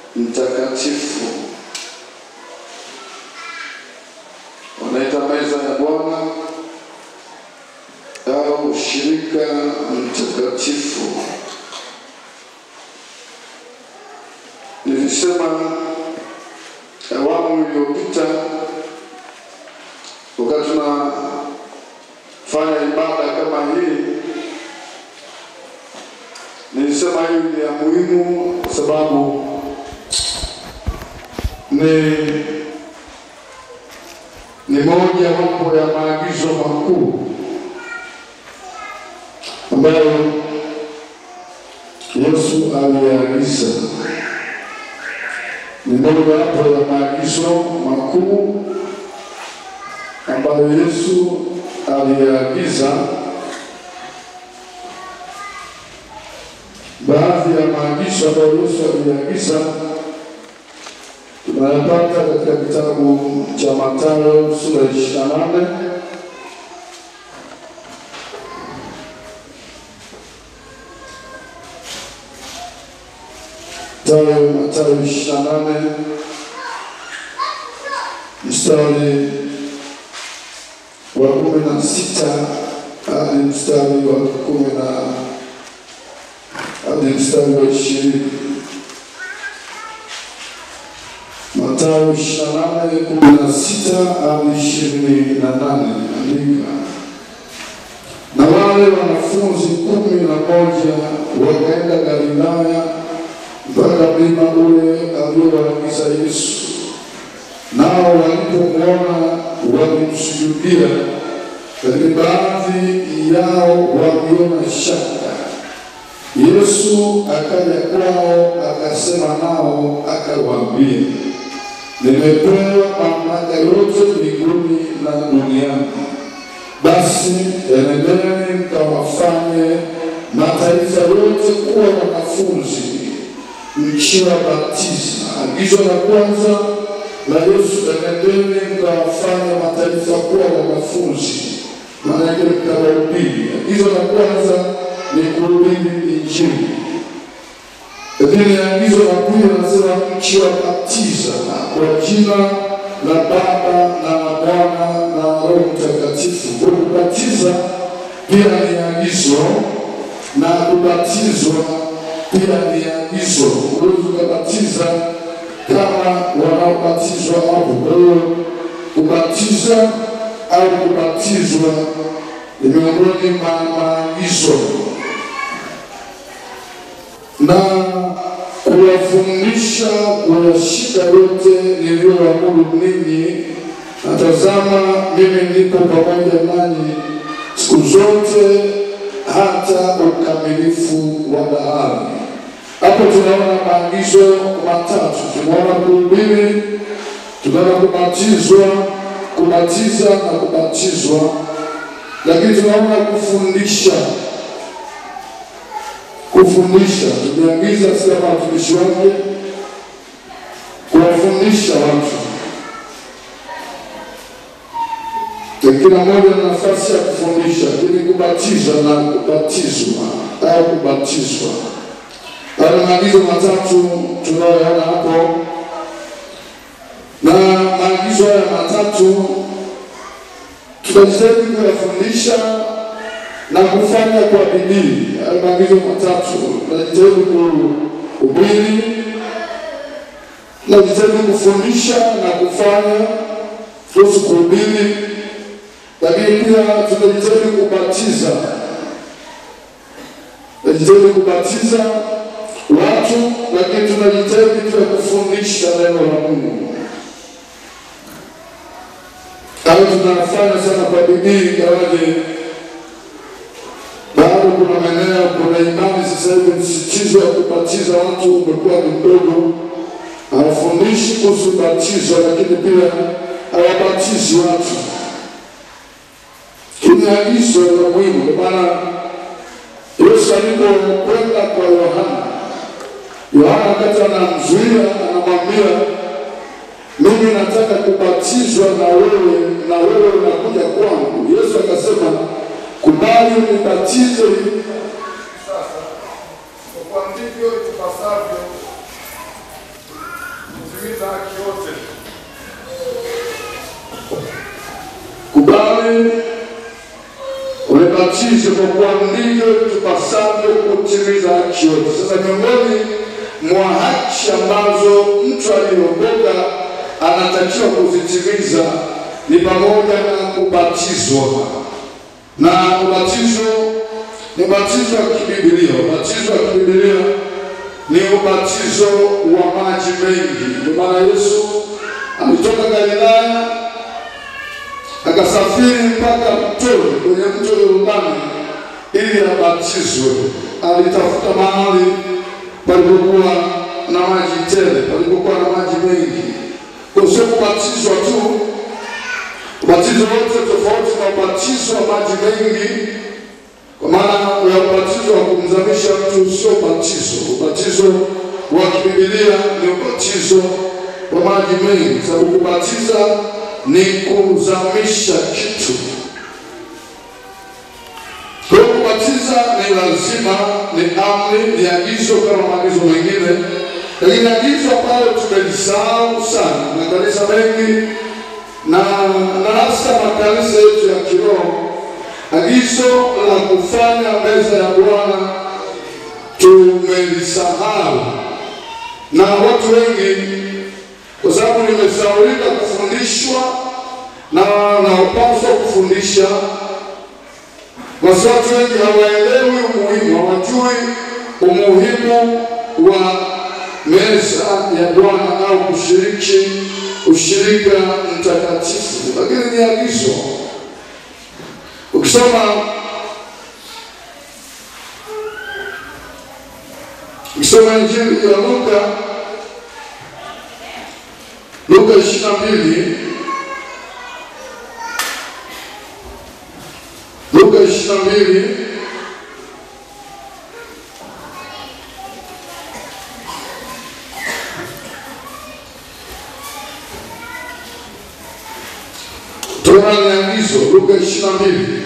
mtakatifu. Wanaita meza ya Bwana au ushirika mtakatifu. Nilisema awamu iliyopita wakati tunafanya ibada kama hii, nilisema hii ni ya muhimu kwa sababu ni ni moja wapo ya maagizo makuu ambayo Yesu aliagiza. Ni moja wapo ya maagizo makuu ambayo Yesu aliagiza. Baadhi ya maagizo ambayo Yesu aliagiza tunayapata katika kitabu cha Mathayo sura ya ishirini na nane Mathayo Mathayo ishirini na nane mstari wa kumi na sita hadi mstari wa kumi na hadi mstari wa ishirini. Mathayo ishirini na nane kumi na sita hadi ishirini na nane andika. Na wale wanafunzi kumi na moja wakaenda Galilaya mpaka mlima ule aliowaagiza Yesu. Nao walipomwona walimsujudia, lakini baadhi yao waliona shaka. Yesu akaja kwao akasema nao akawaambia, nimepewa mamlaka yote mbinguni na duniani. Basi enendeni mkawafanye mataifa yote kuwa wanafunzi, mkiwabatiza. Agizo la kwanza la Yesu, enendeni mkawafanye mataifa kuwa wanafunzi, maana yake mkawahubiri. Agizo la kwanza ni kuhubiri Injili. Lakini agizo la pili anasema mkiwabatiza kwa jina la Baba na la Mwana na Roho Mtakatifu. Kwa kubatiza pia ni agizo na kubatizwa pia ni agizo. Huwezi ukabatiza kama wanaobatizwa hapo. Kwa hiyo kubatiza au kubatizwa ni miongoni mwa maagizo na kuwafundisha kuyashika yote niliyoamuru ninyi, na tazama, mimi nipo pamoja nanyi siku zote hata ukamilifu wa dahari. Hapo tunaona maagizo matatu, tunaona kuhubiri, tunaona kubatizwa, kubatiza na kubatizwa, lakini tunaona kufundisha kufundisha. Tumeagiza sisi kama watumishi wake kuwafundisha watu, na kila mmoja na nafasi ya kufundisha, lakini kubatiza na kubatizwa au kubatizwa. Haya maagizo matatu tunayoona hapo, na maagizo haya matatu tutajitahidi kuyafundisha na kufanya kwa bidii. Hayo maagizo matatu, najitahidi kuhubiri, najitahidi kufundisha na kufanya kuhusu kuhubiri, lakini pia tunajitahidi kubatiza, najitahidi kubatiza watu, lakini tunajitahidi pia kufundisha neno la Mungu. Hayo tunafanya sana kwa bidii, ingawaje bado kuna maeneo, kuna imani sasa hivi msitizo wa kubatiza watu umekuwa ni mdogo, hawafundishi kuhusu batizo, lakini pia hawabatizi watu. Kuna agizo la muhimu, kwa maana Yesu alipokwenda kwa Yohana, Yohana wakati anamzuia, anamwambia mimi nataka kubatizwa na wewe, na wewe unakuja kwangu. Yesu akasema kubali unibatize Sasa kwa kuwa ndivyo itupasavyo imani ulibatizwa kwa kuwa ndivyo tupasavyo kutimiza haki yote. Sasa miongoni mwa haki ambazo mtu aliyeokoka anatakiwa kuzitimiza ni pamoja na kubatizwa, na ubatizo ni ubatizo wa kibibilia. Ubatizo wa kibibilia ni ubatizo wa maji mengi. Ndio maana Yesu alitoka Galilaya akasafiri mpaka mtoni kwenye mto Yordani ili abatizwe. Alitafuta mahali palipokuwa na maji tele, palipokuwa na maji mengi. Kwa sio kubatizwa tu, ubatizo wote tofauti na ubatizo wa maji mengi, kwa maana ya ubatizo wa kumzamisha mtu sio ubatizo. Ubatizo wa kibibilia ni ubatizo wa maji mengi, sababu kubatiza ni kuzamisha kitu. Kwa hiyo kubatiza ni lazima, ni amri, ni agizo kama maagizo mengine, lakini agizo ambalo tumelisahau sana makanisa mengi na na hasa makanisa yetu ya kiroho, agizo la kufanya meza ya Bwana tumelisahau, na watu wengi kwa sababu nimesaulika kufundishwa na naopaswa kufundisha, basi watu wengi hawaelewi umuhimu, hawajui umuhimu wa meza ya Bwana au kushiriki ushirika mtakatifu, lakini ni agizo. Ukisoma ukisoma Injili ya Luka Luka ishirini na mbili Luka ishirini na mbili tuna ni agizo. Luka ishirini na mbili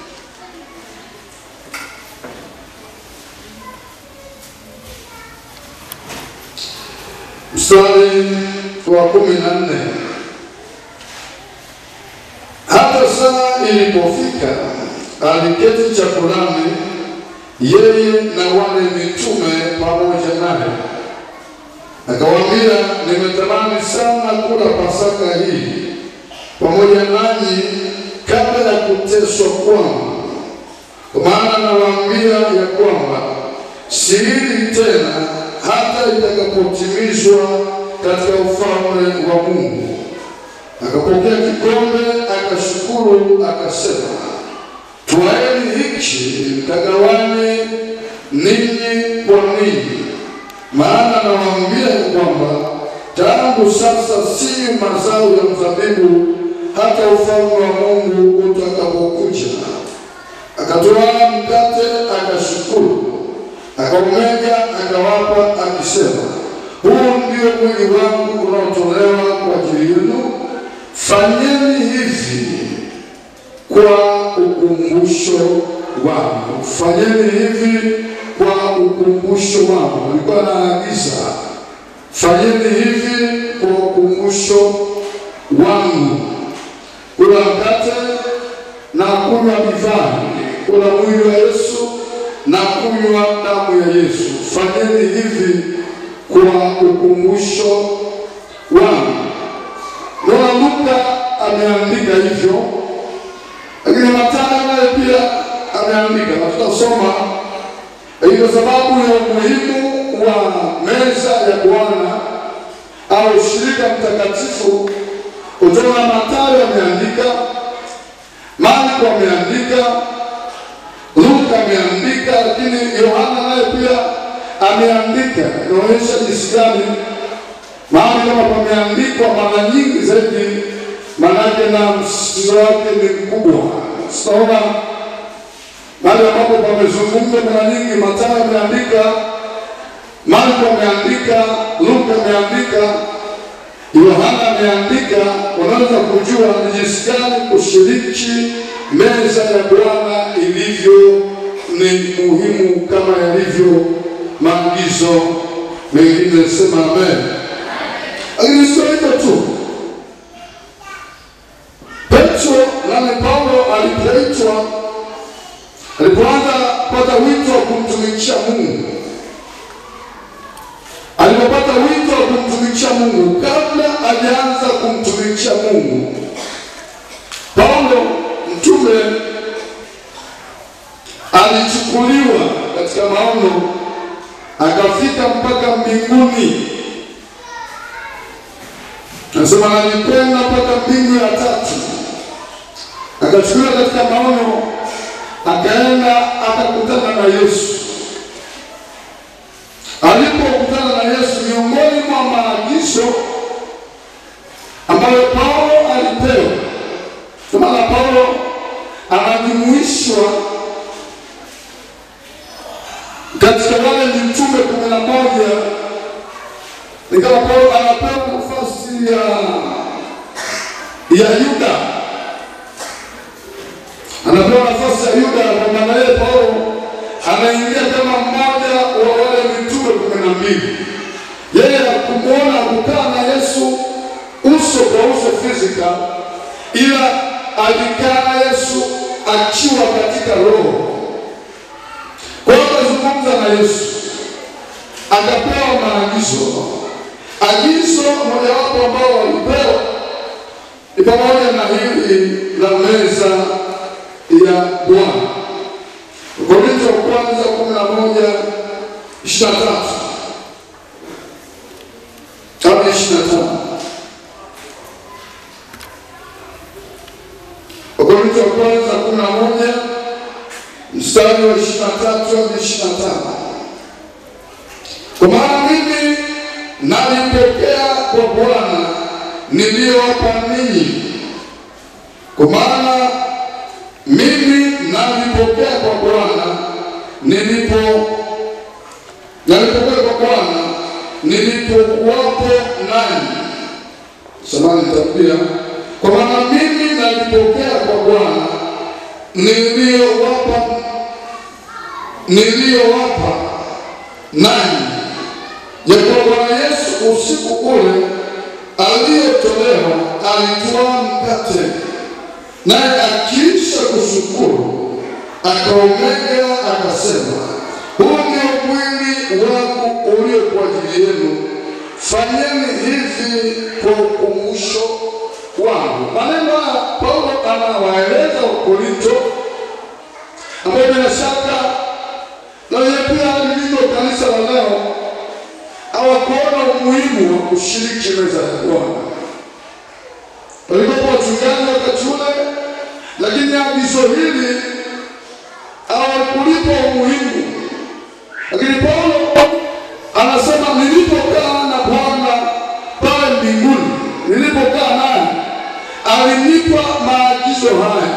mstari wa kumi na nne hata saa ilipofika aliketi chakulani yeye na wale mitume pamoja naye, akawaambia, nimetamani sana kula Pasaka hii pamoja nanyi kabla ya kuteswa kwangu, kwa maana nawaambia ya kwamba siili tena hata itakapotimizwa katika ufalme wa Mungu. Akapokea kikombe, akashukuru, akasema, twaeni hiki mkagawane ninyi kwa ninyi, maana nawaambia ya kwamba tangu sasa sinywi mazao ya mzabibu hata ufalme wa Mungu utakapokuja. Akatoa mkate, akashukuru, akaumega, akawapa, akisema, huu ndio mwili wangu unaotolewa kwa ajili yenu, fanyeni hivi kwa ukumbusho wangu. Fanyeni hivi kwa ukumbusho wangu. Alikuwa anaagiza fanyeni hivi kwa ukumbusho wangu. Kula mkate na kunywa divai, kula mwili wa Yesu na kunywa damu ya Yesu. Fanyeni hivi kwa ukumbusho wangu. Naona Luka ameandika hivyo, lakini Mathayo naye pia ameandika, na tutasoma hii kwa sababu ya umuhimu wa meza ya Bwana au ushirika mtakatifu. Utaona Mathayo ameandika, Marko ameandika, Luka ameandika, lakini Yohana naye pia ameandika. Inaonyesha jinsi gani mahali kama pameandikwa mara nyingi zaidi, manake na msisitizo wake ni mkubwa. Sitaona mahali ambapo pamezungumzwa mara nyingi. Mathayo ameandika, Marko ameandika, Luka ameandika, Yohana ameandika. Unaweza kujua ni jinsi gani kushiriki meza ya Bwana ilivyo ni muhimu kama yalivyo maagizo mengine. Sema amen. Lakini sio hivyo tu, Petro nani, Paulo alipoanza kupata wito wa kumtumikisha Mungu, alipopata wito wa kumtumikisha Mungu, kabla hajaanza kumtumikisha Mungu, Paulo mtume alichukuliwa katika maono akafika mpaka mbinguni. Nasema nalikwenda mpaka mbingu ya tatu, akachukuliwa katika maono, akaenda akakutana na Yesu. Alipokutana na Yesu, miongoni mwa maagizo ambayo Paulo alipewa, kwa maana Paulo anajumuishwa katika wale mitume kumi na moja ni kama Paulo anapewa nafasi ya ya Yuda, anapewa nafasi ya Yuda, kwa maana yeye Paulo anaingia kama mmoja wa wale mitume kumi na mbili. Yeye hakumwona kukaa na Yesu uso kwa uso fizika, ila alikaa na Yesu akiwa katika roho. Kwa hiyo akazungumza na Yesu, akapewa maagizo. Agizo mojawapo ambao walipewa ni pamoja na hili la meza ya Bwana. Korintho wa kwanza kumi na moja ishirini na tatu hadi ishirini na tano Wakorintho wa kwanza kumi na moja mstari wa ishirini na tatu hadi ishirini na tano Kwa maana mimi nalipokea kwa Bwana niliyowapa ninyi, kwa maana mimi nalipokea kwa Bwana nilipo nalipokea kwa Bwana nilipokuwapo nanyi. Samahani, nitarudia. Kwa maana mimi nalipokea kwa Bwana niliyowapa niliyowapa nanyi, ya kuwa Bwana Yesu usiku ule aliyotolewa alitwaa mkate, naye akiisha kushukuru akaumega, akasema, huu ndio mwili wangu ulio kwa ajili yenu, fanyeni hivi kwa ukumbusho wangu. Maneno haya Paulo anawaeleza Wakorinto, ambayo bila shaka na wenye pia lilivyo kanisa la leo hawakuona umuhimu wa kushiriki meza ya Bwana. Walikuwa wachungaji wakati ule, lakini agizo hili hawakulipa umuhimu. Lakini Paulo anasema nilipokaa na Bwana pale mbinguni, nilipokaa naye alinipa maagizo haya,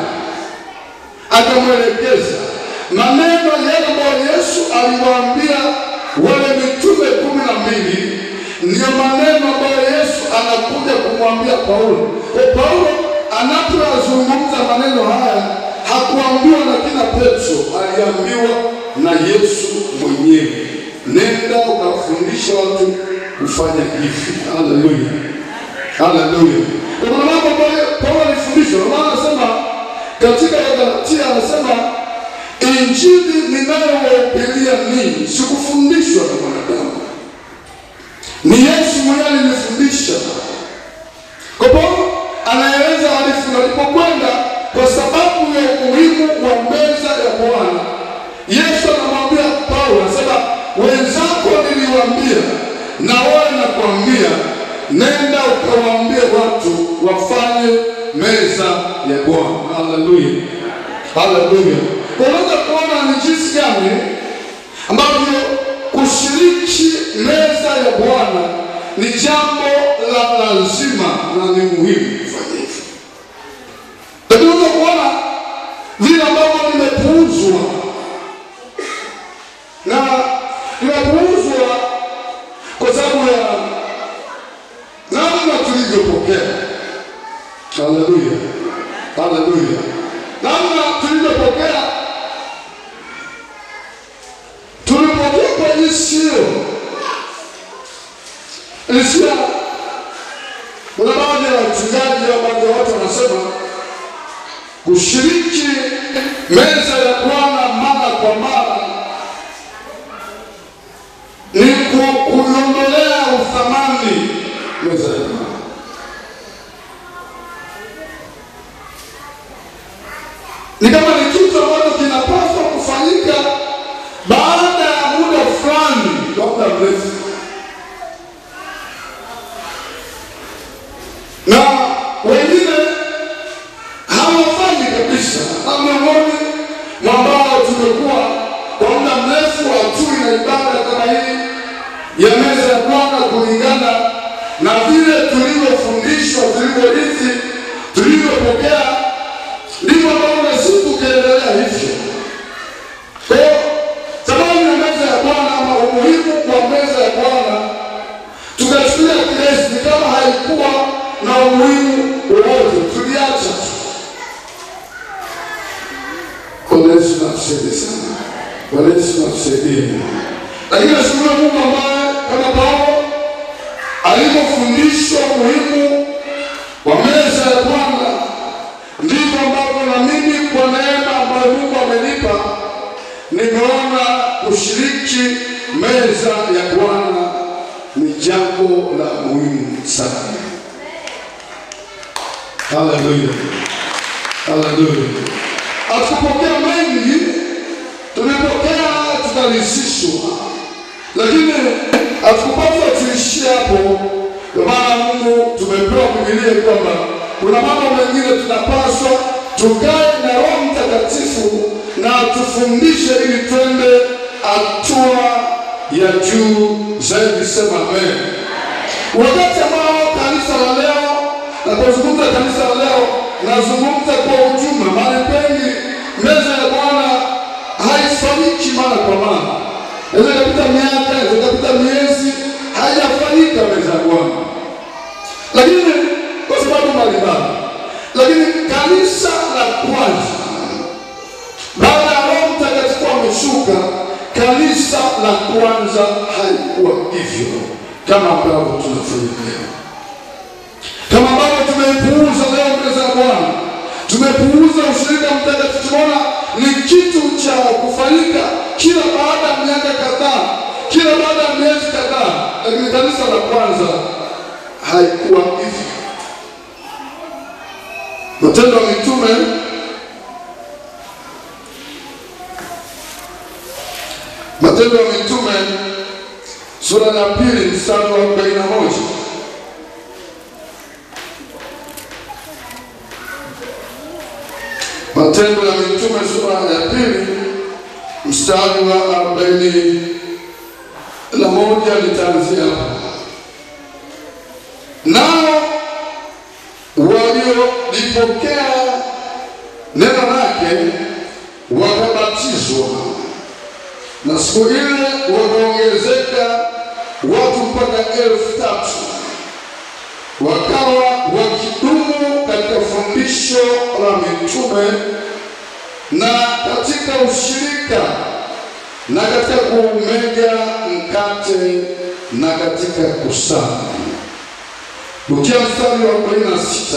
akamwelekeza maneno yale ambayo Yesu aliwaambia wale mitume kumi na mbili ndiyo maneno ambayo Yesu anakuja kumwambia Paulo. Kwa Paulo anapoyazungumza maneno haya hakuambiwa na kina Petro, aliambiwa na Yesu mwenyewe, nenda ukafundisha watu kufanya hivi. Haleluya, haleluya. Kuna mambo ambayo Paulo alifundishwa, ndio maana anasema katika Galatia, anasema injili ninayowahubiria ninyi sikufundishwa na mwanadamu, ni Yesu mwenyewe alinifundisha. Kwa Paulo anaeleza hadithi alipokwenda, kwa sababu ya umuhimu wa meza ya Bwana. Yesu anamwambia Paulo, anasema wenzako niliwaambia, na wewe nakwambia, nenda ukawaambie watu wafanye meza ya Bwana. Haleluya, haleluya. Unaweza kuona ni jinsi gani ambavyo kushiriki meza ya Bwana ni jambo la lazima na ni muhimu kufanya hivyo, lakini unaweza kuona vile ambavyo limepuuzwa na limepuuzwa kwa sababu ya namna tulivyopokea. Haleluya, haleluya, namna tulivyopokea tulipokea kwa jinsi hiyo ilisikia. Kuna baadhi ya wachungaji au baadhi ya watu wanasema kushiriki meza ya Bwana kwa mara ni ku- kuiondolea uthamani meza ya Bwana. Ni kama ni kitu ambacho kinapaswa kufanyika baada ya muda fulani, kwa muda mrefu, na wengine hawafanyi kabisa, na miongoni mwa ambao tumekuwa kwa muda mrefu hatui na ibada kama hii ya meza ya Bwana kulingana na vile tulivyofundishwa, tulivyorithi, tulivyopokea, ndivyo ambavyo na sisi tukiendelea hivyo. Kwa hiyo thamani ya meza ya Bwana ama umuhimu wa meza ya Bwana tukachukulia kirahisi, ni kama haikuwa na umuhimu wowote, tuliacha tu. Bwana Yesu natusaidie sana. Bwana Yesu natusaidie. Lakini nashukuru Mungu ambaye kama Paulo alivyofundishwa umuhimu wa meza ya Bwana, ndivyo ambavyo na mimi kwa neema ambayo Mungu amenipa nimeona kushiriki meza ya Bwana ni jambo la muhimu sana. Haleluya, haleluya. Hatukupokea mengi, tumepokea tukarisishwa, lakini hatukupaswa tuishie hapo. Kwa maana Mungu tumepewa Biblia kwamba kuna mambo mengine tunapaswa tukae na Roho Mtakatifu na tufundishe, ili twende hatua ya juu zaidi. Sema amen. Wakati ambao kanisa la leo, napozungumza kanisa la leo, nazungumza kwa ujumla, mahali pengi meza ya Bwana haifanyiki mara kwa mara. Inaweza ikapita miaka, inaweza ikapita miezi, haijafanyika meza ya Bwana, lakini kwa sababu mbalimbali. Lakini kanisa la kwanza baada ya Roho Mtakatifu ameshuka, kanisa la kwanza haikuwa hivyo kama ambavyo tunafanya leo, kama ambavyo tumeipuuza leo mbele za Bwana, tumepuuza ushirika mtakatifu. Tumeona ni kitu cha kufanyika kila baada ya miaka kadhaa, kila baada ya miezi kadhaa, lakini kanisa la kwanza haikuwa hivyo. Matendo ya Mitume Matendo ya Mitume sura ya pili mstari wa arobaini na moja Matendo ya Mitume sura ya pili mstari wa arobaini na moja nitaanzia hapa. Nao waliolipokea neno lake wakabatizwa na siku ile wakaongezeka watu mpaka elfu tatu wakawa wakidumu katika fundisho la mitume na katika ushirika na katika kumega mkate na katika kusali. Ukia mstari wa arobaini na sita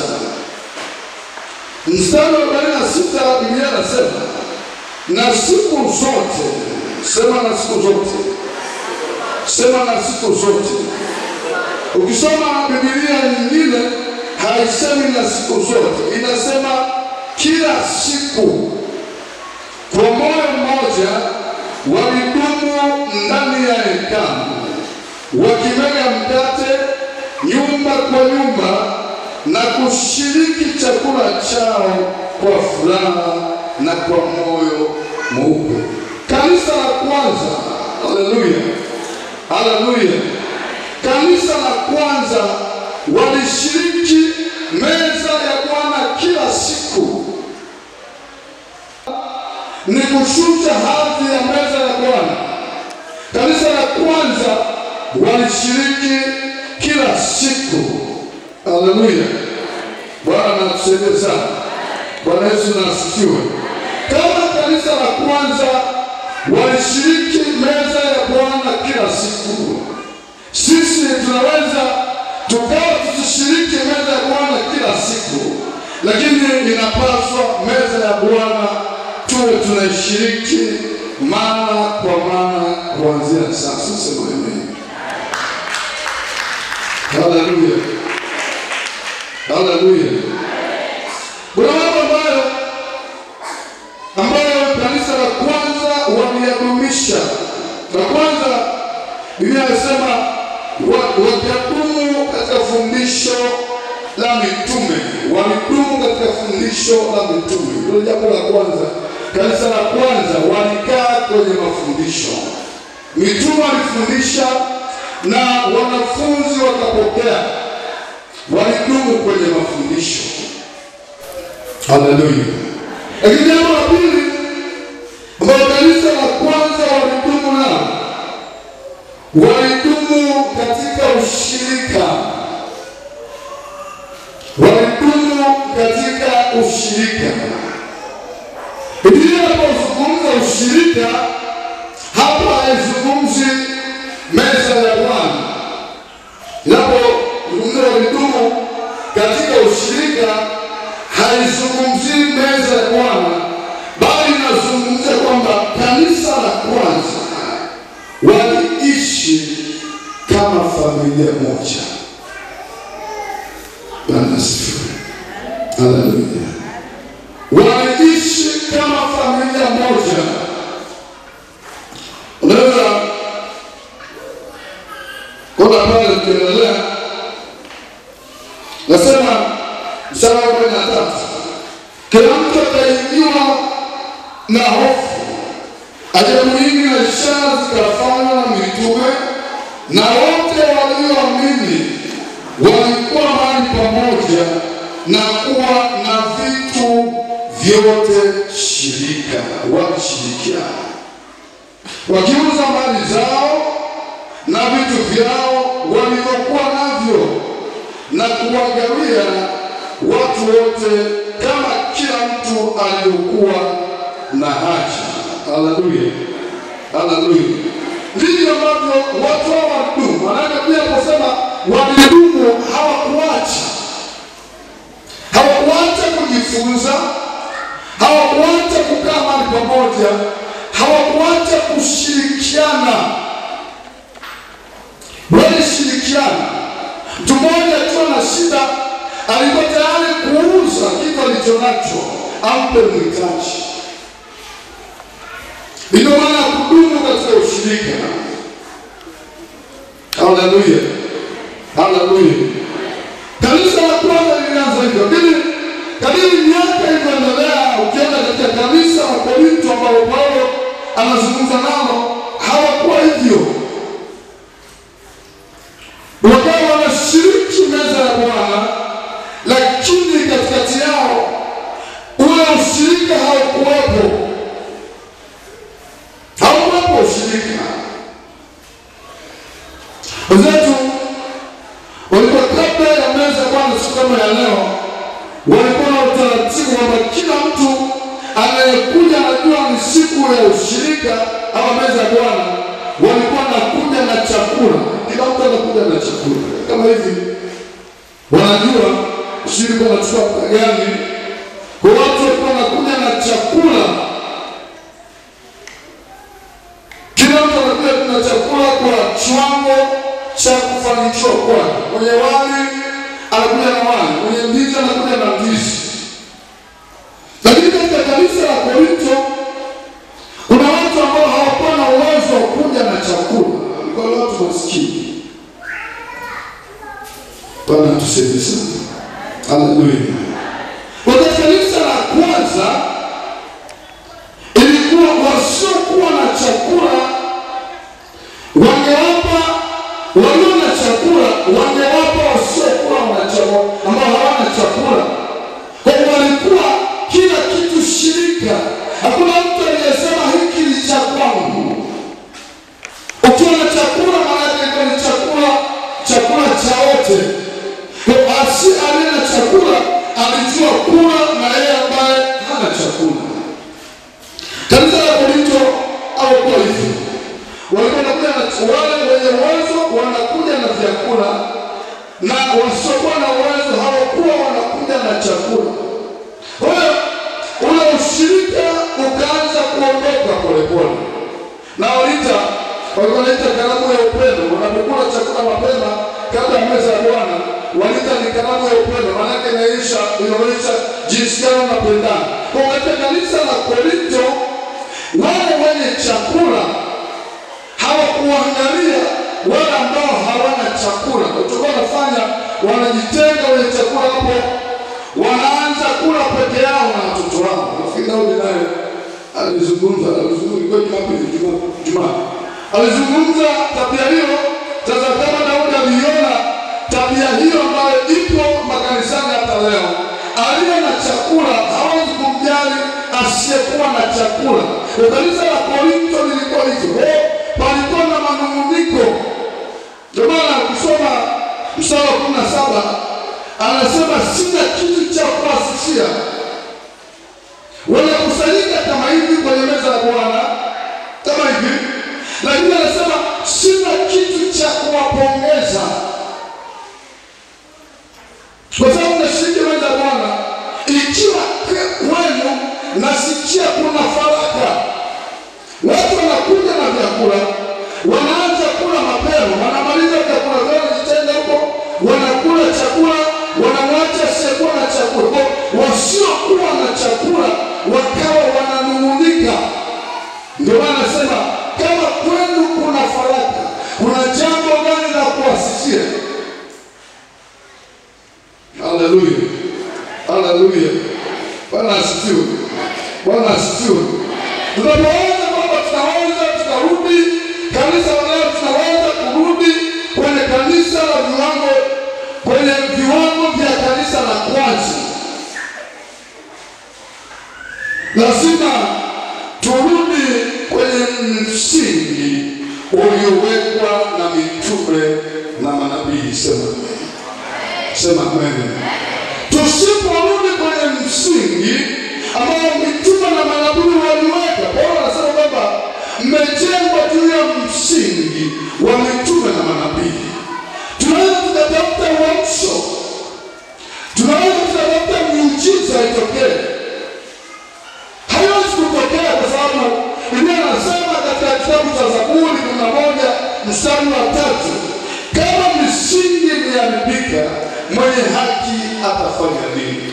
mstari wa arobaini na sita Biblia anasema na siku zote, sema na siku zote, sema na siku zote. Ukisoma Biblia nyingine haisemi na siku zote, inasema kila siku kwa moyo mmoja walidumu ndani ya hekalu wakimega mkate nyumba kwa nyumba na kushiriki chakula chao kwa furaha na kwa moyo mweupe. Kanisa la kwanza, haleluya, haleluya. Kanisa la kwanza walishiriki meza ya Bwana kila siku, ni kushusha hadhi ya meza ya Bwana. Kanisa la kwanza walishiriki kila siku, haleluya. Bwana natusaidie sana. Bwana Yesu na asifiwe. Kama kanisa la kwanza walishiriki meza ya Bwana kila siku, sisi tunaweza tukawa tusishiriki meza ya Bwana kila siku, lakini inapaswa meza ya Bwana tuwe tunaishiriki mara kwa mara kuanzia sasa. Sema amen. Haleluya, haleluya. Kuna mambo ambayo ambayo kanisa la kwanza waliyadumisha. La kwanza, Biblia inasema wa- wakadumu katika fundisho la mitume, walidumu katika fundisho la mitume. Hilo jambo la kwanza. Kanisa la kwanza walikaa kwenye mafundisho. Mitume walifundisha na wanafunzi wakapokea, walidumu kwenye mafundisho. Haleluya. Lakini jambo la pili ambayo kanisa la kwanza walidumu nao, walidumu katika ushirika, walidumu katika ushirika. Biblia inapozungumza ushirika, hapa haizungumzi meza ya Bwana. Inapozungumza walidumu katika ushirika, haizungumzii meza ya Bwana, bali inazungumzia kwamba kanisa la kwanza waliishi kama familia moja. Bwana asifiwe. Haleluya. Waliishi kama familia moja. Unaweza kuna pale tukiendelea, nasema mstari wa arobaini na tatu kila mtu akaingiwa na hofu, ajabu nyingi na ishara zikafanywa na mitume, na wote walioamini walikuwa mahali pamoja na kuwa na vitu vyote shirika, walishirikiana wakiuza mali zao na vitu vyao walivyokuwa navyo na kuwagawia watu wote kama kila mtu alivyokuwa na haja. Haleluya, haleluya. Ndivyo ambavyo watu hao walidumu. Maanake pia kusema walidumu, hawakuacha, hawakuacha kujifunza, hawakuacha kukaa mahali pamoja, hawakuacha kushirikiana, walishirikiana. Mtu mmoja akiwa na shida alikuwa tayari kuuza kitu alicho nacho ampe mhitaji. Ndio maana ya kudumu katika ushirika. Haleluya, haleluya. Kanisa la kwanza lilianza hivyo, lakini kadiri miaka ilivyoendelea, ukienda katika kanisa la Korinto ambalo Paulo anazungumza nalo, hawakuwa hivyo wakawa wanashiriki meza ya Bwana, lakini katikati yao ule ushirika haukuwepo, haukuwepo ushirika. Wenzetu walikuwa kabla ya meza ya Bwana, siku kama ya leo, walikuwa na utaratibu kwamba kila mtu anayekuja anajua ni siku ya ushirika au meza ya Bwana, walikuwa nakuja na chakula kila mtu anakuja na chakula kama hivi, wanajua ushirika unachukua muda gani. Kwa watu walikuwa wanakuja na chakula, kila mtu anakuja na chakula kwa kiwango cha kufanikiwa kwake. Mwenye wali anakuja na wali, mwenye ndizi anakuja na ndizi. Lakini katika kanisa la Korinto kuna watu ambao hawakuwa na uwezo wa kuja na chakula, walikuwa watu maskini. Bwana tusaidie sana. Haleluya. Wakati kanisa la kwanza ilikuwa wasiokuwa na chakula wangewapa walio na chakula, wangewapa wasiokuwa na chakula ambao hawana chakula. Kwa hiyo walikuwa kila kitu shirika, hakuna mtu aliyesema hiki ni cha kwangu. Ukiwa na chakula, maana yake ni chakula, chakula cha wote. Kwa asi aliye na chakula alijua kula na yeye ambaye hana chakula. Kanisa la Korinto hawakuwa hivyo, walikuwa wanakuja na wale wenye uwezo wanakuja na vyakula na wasiokuwa na uwezo hawakuwa wanakuja na chakula. Kwa hiyo ule ushirika ukaanza kuondoka polepole. Na waliita walikuwa wanaita karamu ya upendo. Wanapokula chakula mapema kabla ya meza ya Bwana, waliita ni karamu ya upendo, maanake inaisha inaonyesha jinsi gani wanapendana. Kwa katika kanisa la Korinto, wale wenye chakula hawakuangalia wale ambao hawana chakula. Kutoka wanafanya wanajitenga wenye chakula hapo, wanaanza kula peke yao na watoto wao. Nafikiri Daudi naye alizungumza, alizungumza ilikuwa Jumapili, Juma- Jumaa, alizungumza tabia hiyo. Sasa kama Daudi aliona tabia hiyo ambayo ipo makanisani hata leo, aliye na chakula hawezi kumjali asiyekuwa na chakula. Kwa kanisa la Korinto lilikuwa hivyo, Kwa hiyo palikuwa na manung'uniko. Ndio maana ukisoma mstari wa kumi na saba anasema sina kitu cha kuwasishia. Wanakusanyika kama hivi kwenye meza ya Bwana kama hivi, lakini anasema sina kitu cha kuwapongeza kwa sababu nashiriki meza ya Bwana. Ikiwa kwe- kwenu nasikia kuna faraka, watu wanakuja na vyakula, wanaanza kula mapema, wanamaliza vyakula vyao, wanajitenga huko, wanakula chakula, wanamwacha asiyekuwa na chakula. Kwa wasiokuwa na chakula wakawa wananung'unika. Ndio maana nasema kama kwenu kuna faraka, kuna jambo gani la kuwasishia? Haleluya, haleluya. Bwana asifiwe, Bwana asifiwe. Tunapoanza kwamba tunaweza tukarudi kanisa la leo, tunaweza kurudi kwenye kanisa la viwango, kwenye viwango vya kanisa la kwanza. Lazima turudi kwenye msingi uliowekwa na mitume na manabii. Sema amen. Sema amen. Tusiporudi kwenye msingi ambao mitume na manabii waliweka, Paulo anasema kwamba mmejengwa juu ya msingi wa mitume na manabii. Tunaweza tukatafuta uamsho, tunaweza tukatafuta miujiza itokee, haiwezi kutokea kwa sababu Biblia inasema katika kitabu cha Zaburi kumi na moja mstari wa tatu kama misingi imeharibika, mwenye haki atafanya nini?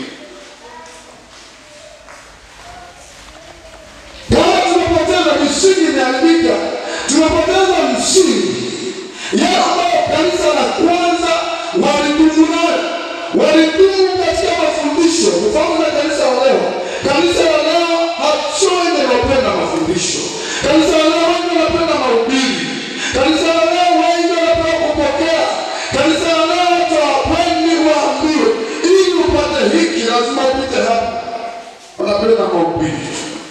Kama tumepoteza misingi imeharibika, tumepoteza msingi yale ambayo kanisa la kwanza walidumu nayo, walidumu katika mafundisho, tofauti na kanisa la leo. Kanisa la leo hasio wengi wanapenda mafundisho, kanisa la leo wengi wanapenda mahubiri, kanisa la leo wengi wanapenda kupokea, kanisa la leo watu hawapendi waambiwe, ili upate hiki lazima upite hapa, wanapenda mahubiri.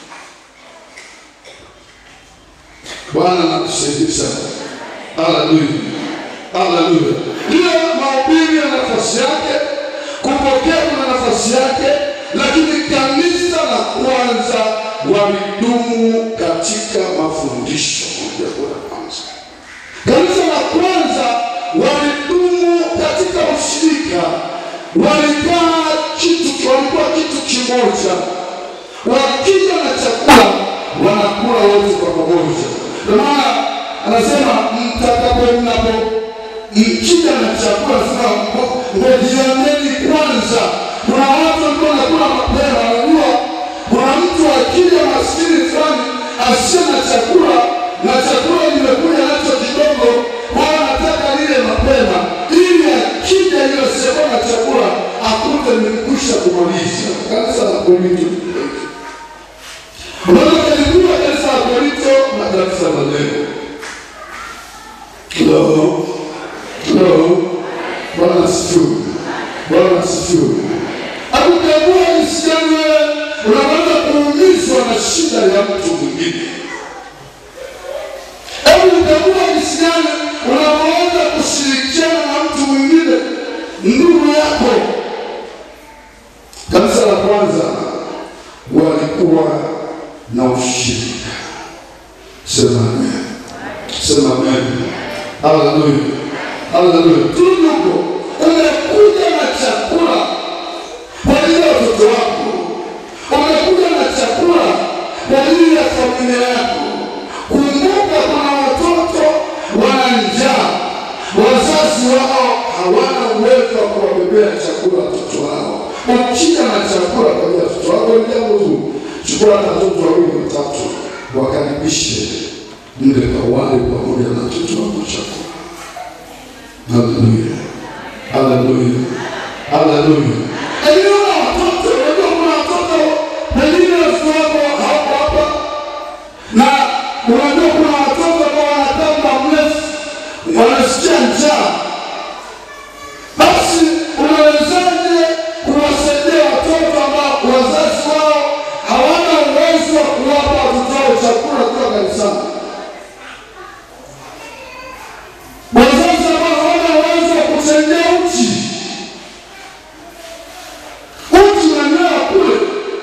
Bwana nakusaidie sana. Haleluya, haleluya. Ndiyo, mahubiri yana nafasi yake, kupokea kuna nafasi yake, lakini kanisa la kwanza walidumu katika mafundisho. Jambo la kwanza, kanisa la kwanza walidumu katika ushirika, walikaa kitu, walikuwa kitu kimoja, wakija na chakula wanakula wote kwa pamoja. Ndio maana anasema mtakapo mnapo mkija na chakula, sema ngojioneni kwanza. Kuna watu walikuwa wanakula mapema, wanajua kuna mtu akija maskini fulani asiye na chakula na chakula limekuja nacho kidogo, kwa anataka lile mapema, ili akija yule asiyekuwa na chakula akute nimekwisha kumaliza. Kanisa la Korinto Unaweza kalikuwa kanisa la Korinto na kanisa la leo. Hello. Hello. Bwana asifiwe. Bwana asifiwe. Akukagua jinsi gani wewe unaweza kuumizwa na shida ya mtu mwingine. Hebu ukagua jinsi gani unaweza kushirikiana na mtu mwingine, ndugu yako. Kanisa la kwanza walikuwa na ushirika. Sema amen. Sema amen. Haleluya. Haleluya. Tunuko umekuja na chakula kwa ajili ya watoto wako, umekuja na chakula kwa ajili ya familia familia yako. Kumbuka kuna watoto wana njaa, wazazi wao hawana uwezo wa kuwabebea chakula watoto wao. Ukija na chakula kwa ajili ya watoto wako ni jambo zuri. Chukua hata watoto wawili watatu, wakaribishe mle kawali pamoja na watoto wako chakula. Haleluya, haleluya, haleluya. Eneo la watoto, unajua kuna watoto pengine wazazi wako hawako hapa, na unajua kuna watoto ambao wanakaa muda mrefu wanasikia njaa. Basi unawezaje kuwasaidia watoto ambao wazazi wao hawana uwezo wa kuwapa watoto wao chakula kutoka kanisani? Wazazi ambao hawana uwezo wa kusaidia uchi uchi unanyoa kule,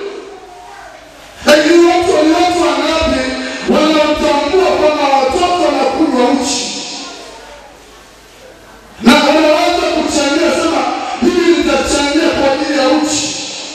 lakini watu waliopo wangapi wanaotambua kwamba watoto wanakunywa uchi na unaweza kuchangia, sema mimi nitachangia kwa ajili ya uchi.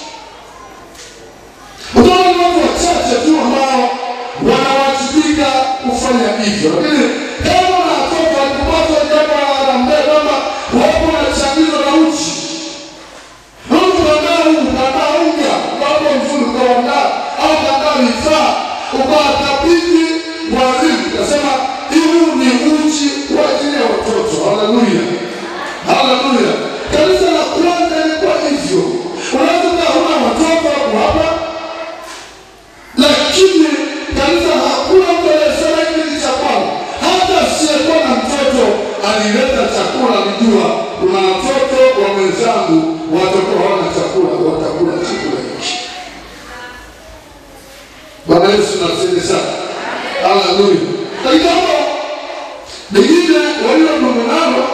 Utaona ni watu wachache tu ambao wanawajibika kufanya hivyo, lakini kama na watoto walipopata jambo la harambee kwamba wapo na changizo la uchi, mtu kaandaa huu kaandaa unga ukawapo mzuri ukawaandaa au kaandaa vifaa ukawakabidhi walimu, ukasema huu ni uchi kwa ajili ya watoto. Haleluya, haleluya. Kanisa la kwanza ilikuwa hivyo. Unaweza kuwa huna watoto wako hapa, lakini kanisa hakuna mtu aliyesema hiki ni cha kwangu. Hata asiyekuwa na mtoto alileta chakula, alijua kuna watoto wa wenzangu watakuwa hawana chakula, watakula chakula hiki. Bwana Yesu nasihi sana, haleluya. Lakini hapo lingine waliodumu nalo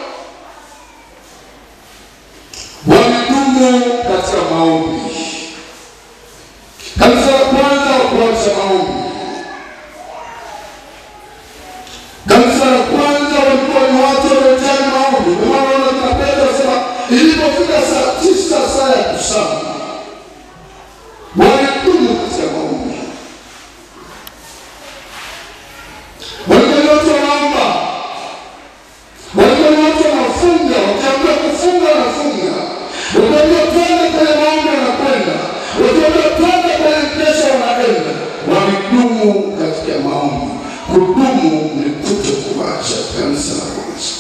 walidumu katika maombi. Kanisa la kwanza wakuacha maombi. Kanisa la kwanza walikuwa ni watu waliojali maombi. Ndio maana unaona kina Petro anasema ilipofika saa tisa saa ya kusali walidumu katika maombi. Walikuwa ni watu wanaomba, walikuwa ni watu wanafunga, wakiambiwa kufunga wanafunga, wakiambiwa twende kwenye maombi wanakwenda, wakiambiwa twende kwenye mkesha wanaenda. Walidumu katika maombi. Kudumu ni kuto kuacha. Kanisa la kwanza.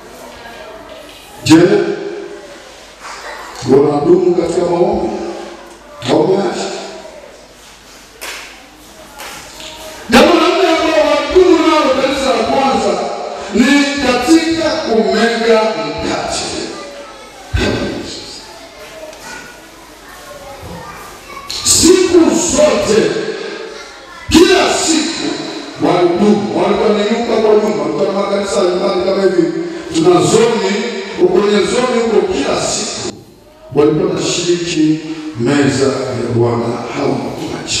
Je, wanadumu katika maombi? Haumeacha? Jambo la nne ambalo wadumu nalo kanisa la kwanza ni katika kumega mkate. Siku zote, kila siku walidumu, walikuwa ni nyumba kwa nyumba, walikuwa na makanisa nyumbani kama hivi, tuna zoni kwenye zoni huko, kila siku walikuwa nashiriki meza ya Bwana hawakuacha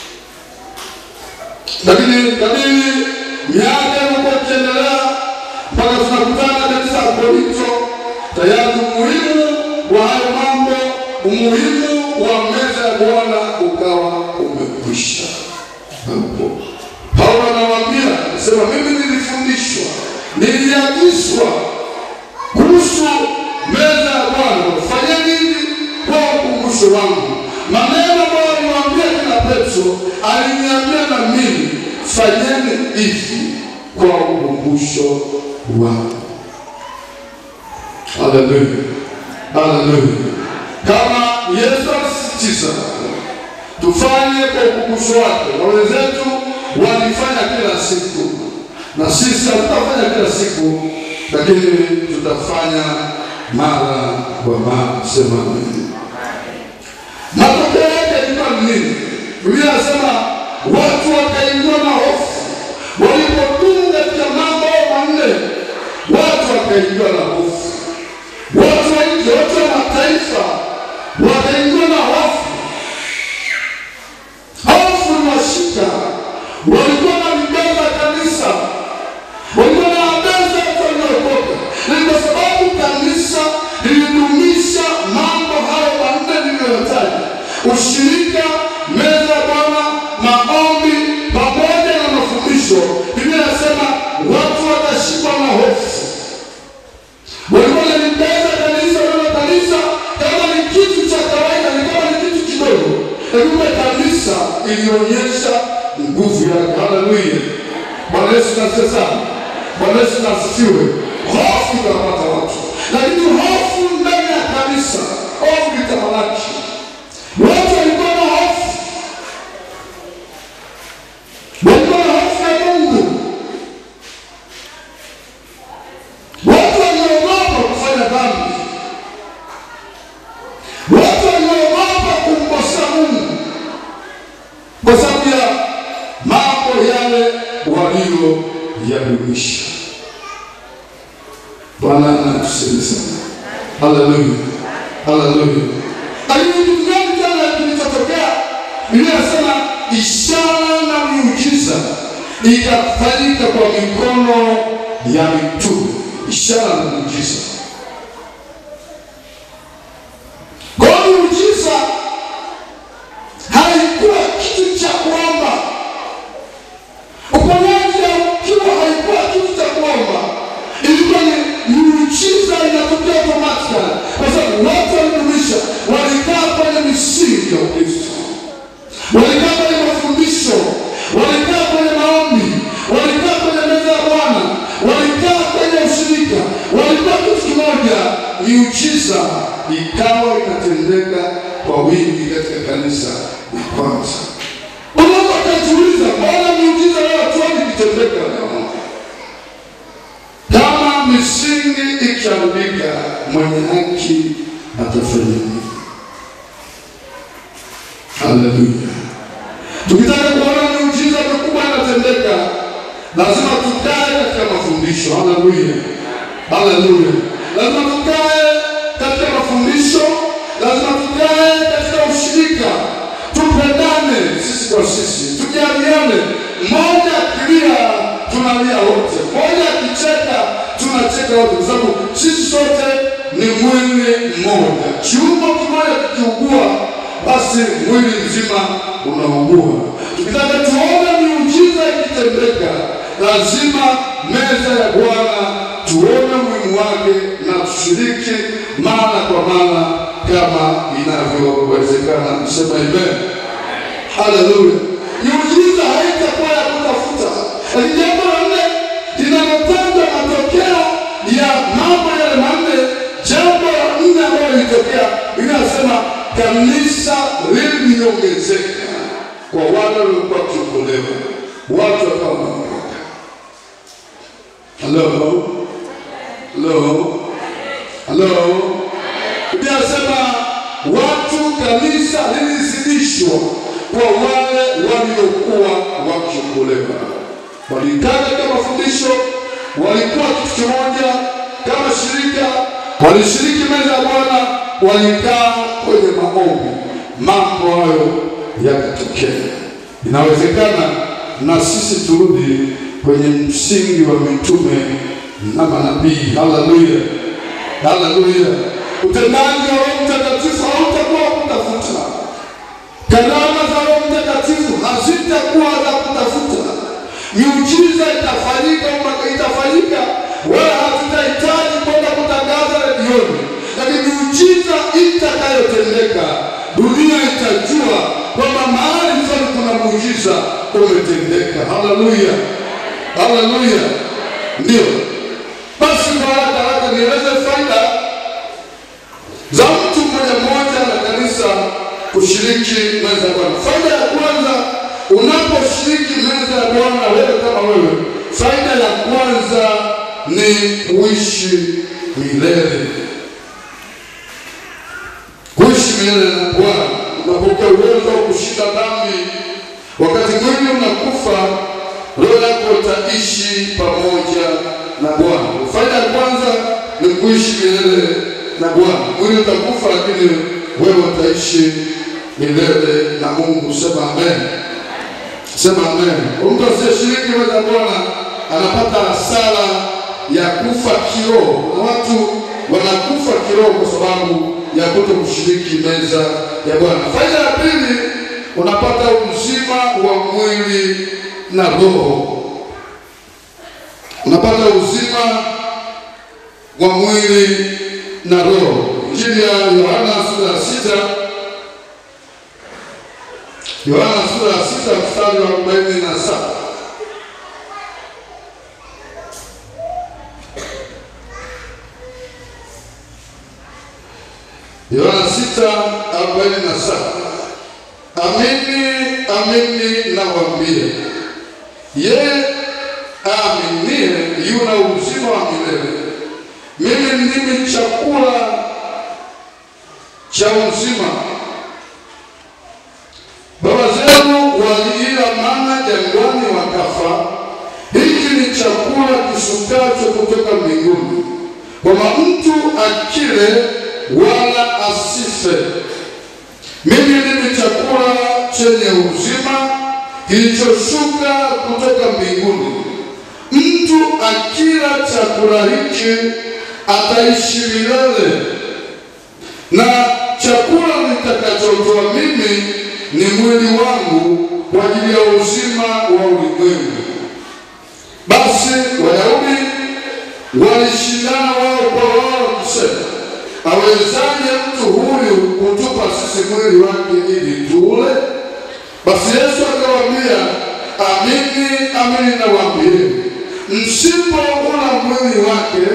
lakini kadiri miaka ilikuwa ikiendelea mpaka tunakutana kanisa la Korinto, tayari umuhimu wa hayo mambo, umuhimu wa meza ya Bwana ukawa umekwisha. Hapo Paulo anawaambia sema, mimi nilifundishwa, niliagizwa kuhusu meza ya Bwana, fanyeni hivi kwa ukumbusho wangu. Maneno ambayo aliwaambia kina Petro, aliniambia na mimi, fanyeni hivi kwa ukumbusho wangu. Haleluya, haleluya. Kama Yesu alisisitiza tufanye kwa ukumbusho wake, na wenzetu walifanya kila siku, na sisi hatutafanya kila siku, lakini tutafanya mara kwa mara. Sema amen. Matokeo yake ilikuwa ni nini? Biblia inasema watu wakaingiwa na hofu walipodumu katika mambo manne, watu wakaingiwa na hofu. Watu wa nje, watu wa mataifa wakaingiwa na hofu. Hofu iliwashika, walikuwa wanalibeza kanisa, walikuwa wanawabeza watu waliokoka. Ni kwa sababu kanisa lilidumisha mambo hayo manne niliyotaja: ushirika, meza ya Bwana, maombi lakini kumbe kanisa ilionyesha nguvu yake. Haleluya! Bwana Yesu nasifiwe sana. Bwana Yesu nasifiwe. Hofu ikawapata watu, lakini hofu ndani ya kanisa, hofu itamalaki. Watu walikuwa na hofu, walikuwa na hofu ya Mungu. Watu waliogopa kufanya dhambi, watu waliogopa kumkosea Mungu kwa sababu ya mambo yale walioyadumisha. Bwana anatusaidia sana. Haleluya, haleluya. Lakini kitu gani tena kilichotokea? Biblia inasema ishara na miujiza ikafanyika kwa mikono ya mitume, ishara na miujiza. Kwa hiyo miujiza haikuwa kitu cha kuomba. Uponyaji ukiwa haikuwa kitu cha kuomba, ilikuwa ni miujiza inatokea automatically, kwa sababu watu walidumisha, walikaa kwenye misingi ya Ukristo, walikaa kwenye mafundisho, walikaa kwenye maombi, walikaa kwenye meza ya Bwana, walikaa kwenye ushirika, walikuwa kitu kimoja. Miujiza ikawa inatendeka kwa wingi katika kanisa la kwanza. Unaweza ukajiuliza, mbona miujiza leo hatuoni ikitendeka leo? Kama misingi ikiharibika, mwenye haki atafanya nini? Haleluya! Tukitaka kuona miujiza mikubwa inatendeka, lazima tukae katika mafundisho. Haleluya, haleluya! Lazima tukae katika mafundisho, lazima tukae katika ushirika, tupendane sisi kwa sisi, tujaliane. Mmoja akilia tunalia wote, mmoja akicheka tunacheka wote, kwa sababu sisi sote ni mwili mmoja. Kiungo kimoja kikiugua, basi mwili mzima unaugua. Tukitaka tuone miujiza ikitendeka, lazima meza ya Bwana tuone umuhimu wake na tushiriki mara kwa mara kama inavyowezekana. Sema amen. Haleluya. Miujiza haitakuwa ya kutafuta, lakini jambo la nne linalotenda matokeo ya mambo yale manne, jambo la nne ambalo lilitokea, inasema kanisa liliongezeka kwa wale waliokuwa wakiokolewa, watu wakawa wanaokoka. Halo, halo, halo. Biblia inasema watu, kanisa lilizidishwa kwa wale waliokuwa wakiokolewa. Walikaa katika mafundisho, walikuwa kitu kimoja kama shirika, walishiriki meza ya Bwana, walikaa kwenye maombi, mambo hayo yakatokea. Inawezekana na sisi turudi kwenye msingi wa mitume na manabii. Haleluya, haleluya. Utendaji wa Roho Mtakatifu hautakuwa wa kutafuta. Karama za Roho Mtakatifu hazitakuwa za kutafuta. Miujiza itafanyika, itafanyika, wala hatutahitaji kwenda kutangaza redioni, lakini miujiza itakayotendeka, dunia itajua kwamba mahali fulani kuna muujiza umetendeka. Haleluya, haleluya. Ndio basi, kwa haraka haraka nieleze faida za mtu mmoja mmoja na kanisa kushiriki meza ya Bwana. Faida ya kwanza, unaposhiriki meza ya Bwana wewe kama wewe, faida ya kwanza ni kuishi milele, kuishi milele na Bwana. Unapokea uwezo wa kushinda dhambi. Wakati mwili unakufa, roho yako itaishi pamoja na Bwana. Faida ya kwanza ni kuishi milele na Bwana. Mwili utakufa, lakini wewe utaishi milele na Mungu. Sema amen, sema amen. Mtu asiyeshiriki meza ya Bwana anapata hasara ya kufa kiroho, na watu wanakufa kiroho kwa sababu ya kuto kushiriki meza ya Bwana. Faida ya pili, unapata uzima wa mwili na roho. Unapata uzima wa mwili na roho. Injili ya Yohana sura ya sita Yohana sura ya sita mstari wa arobaini na saba. Yohana sita arobaini na saba. Amini amini nawaambia, yeye aaminie yuna uzima wa milele. Mimi ndimi chakula cha uzima. Baba zenu waliila mana jangwani wakafa. Hiki ni chakula kishukacho kutoka mbinguni, kwamba mtu akile wala asife. Mimi ndimi chakula chenye uzima kilichoshuka kutoka mbinguni. Mtu akila chakula hiki ataishi milele, na chakula nitakachotoa mimi ni mwili wangu kwa ajili ya uzima wa ulimwengu. Basi Wayahudi walishindana wao kwa wao wakisema, awezaje mtu huyu kutupa sisi mwili wake ili tule? Basi Yesu akawaambia, amini amini nawaambia, msipoula mwili wake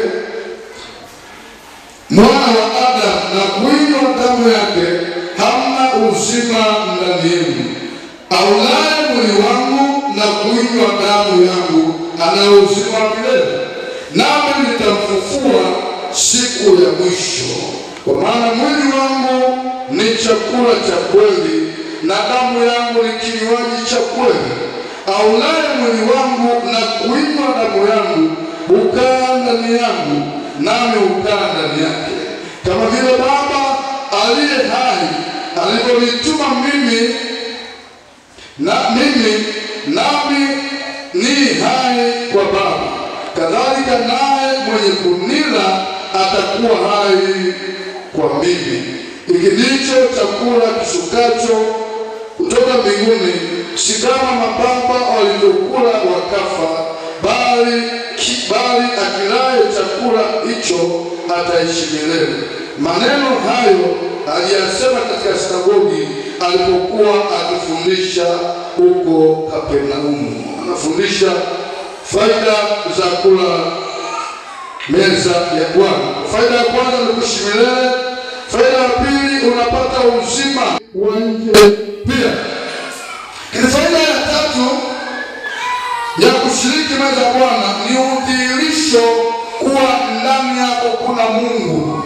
mwana wa Adamu na kuinywa damu yake, hamna uzima ndani yenu. Aulaye mwili wangu na kuinywa damu yangu ana uzima wa milele, nami nitamfufua siku ya mwisho. Kwa maana mwili wangu ni chakula cha kweli na damu yangu ni kinywaji cha kweli. Aulaye mwili wangu na kuinywa damu yangu hukaa ndani yangu, nami hukaa ndani yake, kama vile Baba aliye hai alivyonituma mimi na mimi nami ni hai kwa Baba, kadhalika naye mwenye kunila atakuwa hai kwa mimi. Hiki ndicho chakula kishukacho kutoka mbinguni, si kama mababa walivyokula wakafa, bali ki, bali akilaye chakula hicho ataishi milele. Maneno hayo aliyasema katika sinagogi alipokuwa akifundisha huko Kapernaumu. Anafundisha faida za kula meza ya Bwana. Faida ya kwanza ni kuishi milele. Faida ya pili unapata uzima wa nje pia. Lakini faida ya tatu ya kushiriki meza ya Bwana ni udhihirisho kuwa ndani yako kuna Mungu.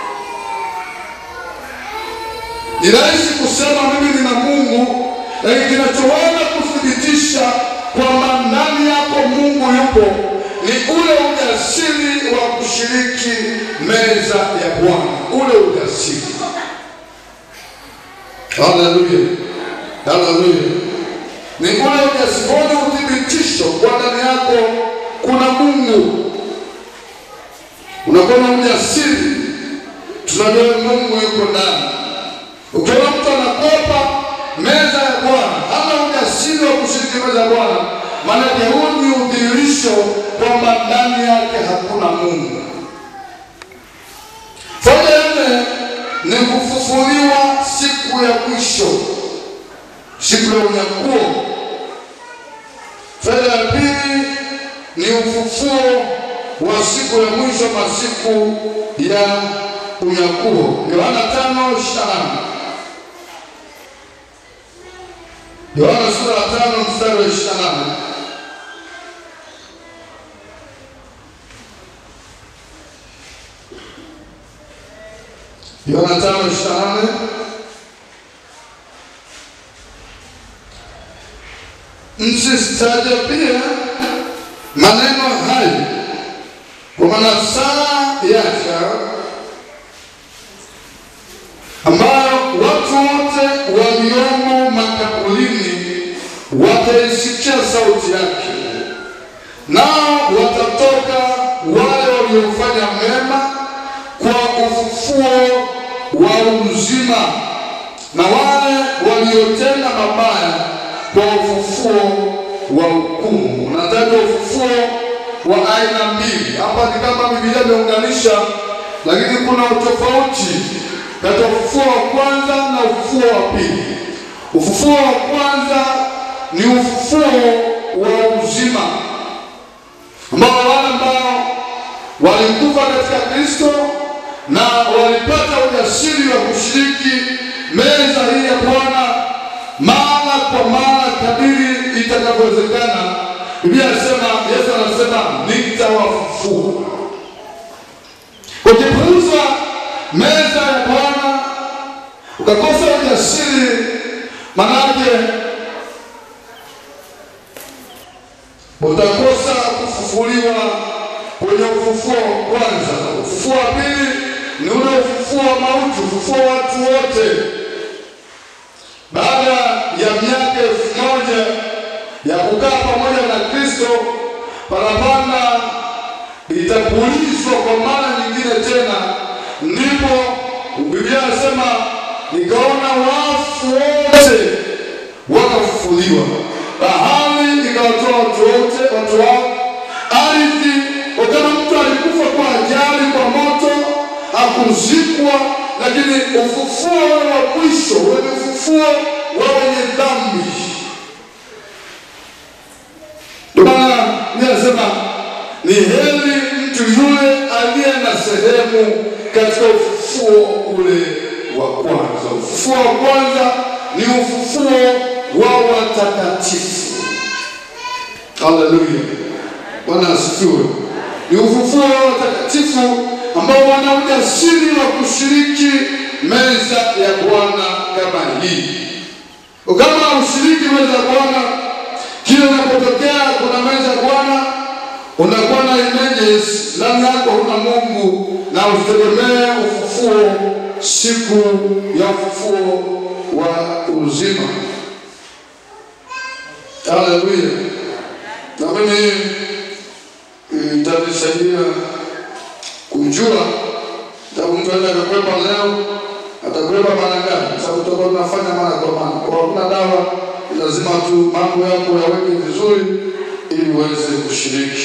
Ni rahisi kusema mimi nina Mungu, lakini kinachoweza kuthibitisha kwamba ndani yako Mungu yupo ni ule ujasiri wa kushiriki meza ya Bwana, ule ujasiri. Haleluya, haleluya! Ni ule ujasiri, ule uthibitisho kwa ndani yako kuna Mungu. Unakuwa na ujasiri, tunajua Mungu yuko ndani. Ukiona mtu anakopa meza ya Bwana, hana ujasiri wa kushiriki meza ya Bwana, maanake huu ni udhihirisho kwamba ndani yake hakuna Mungu. Faida ya nne ni kufufuliwa siku ya mwisho, siku ya unyakuo. Faida ya pili ni ufufuo wa siku ya mwisho, masiku ya unyakuo. Yohana tano ishirini Yohana sura ya tano mstari wa ishirini na nane Yohana tano ishirini na nane Msistajabie maneno hayo, kwa maana saa yaja ambayo watu wote waliomo makaburini wataisikia sauti yake, nao watatoka wale waliofanya mema kwa ufufuo wa uzima, na wale waliotenda mabaya kwa ufufuo wa hukumu. Unataja ufufuo wa aina mbili hapa, ni kama Biblia imeunganisha, lakini kuna utofauti kati ya ufufuo wa kwanza na ufufuo wa pili. Ufufuo wa kwanza ni ufufuo wa uzima, ambao wale ambao walikufa katika Kristo na walipata ujasiri wa kushiriki meza hii ya Bwana mara kwa mara kadiri itakavyowezekana. Biblia inasema, Yesu anasema nitawafufua. Ukipuuza meza ya Bwana ukakosa ujasiri, manake utakosa kufufuliwa kwenye ufufuo wa kwanza. Ufufuo wa pili ni ule ufufuo wa mauti, ufufuo wa watu wote. Baada ya miaka elfu moja ya kukaa pamoja na Kristo, parapanda itapulizwa kwa mara nyingine tena, ndipo Biblia inasema nikaona wafu wote wakafufuliwa, bahari ikawatoa watu wote watu wao, ardhi kama mtu alikufa kwa ajali, kwa moto, hakuzikwa, lakini ufufuo wa mwisho wenye ufufuo wa wenye dhambi. Ndio maana ninasema ni heri mtu yule aliye na sehemu katika ufufuo ule wa kwanza. Ufufuo wa kwanza ni ufufuo wa watakatifu. Haleluya, Bwana asifiwe. Ni ufufuo wa watakatifu ambao wana ujasiri wa kushiriki meza ya Bwana kama hii. Kama ushiriki meza ya Bwana, kila unapotokea kuna meza ya Bwana, unakuwa na images ndani yako, huna Mungu na usitegemee ufufuo siku ya ufufuo wa uzima. Haleluya! Na mimi itanisaidia kujua sababu mtu anaweza akakwepa leo atakwepa mara ngapi, sababu tutakuwa tunafanya mara kwa mara. Kwa hakuna dawa, lazima tu mambo yako yaweke vizuri ili uweze kushiriki.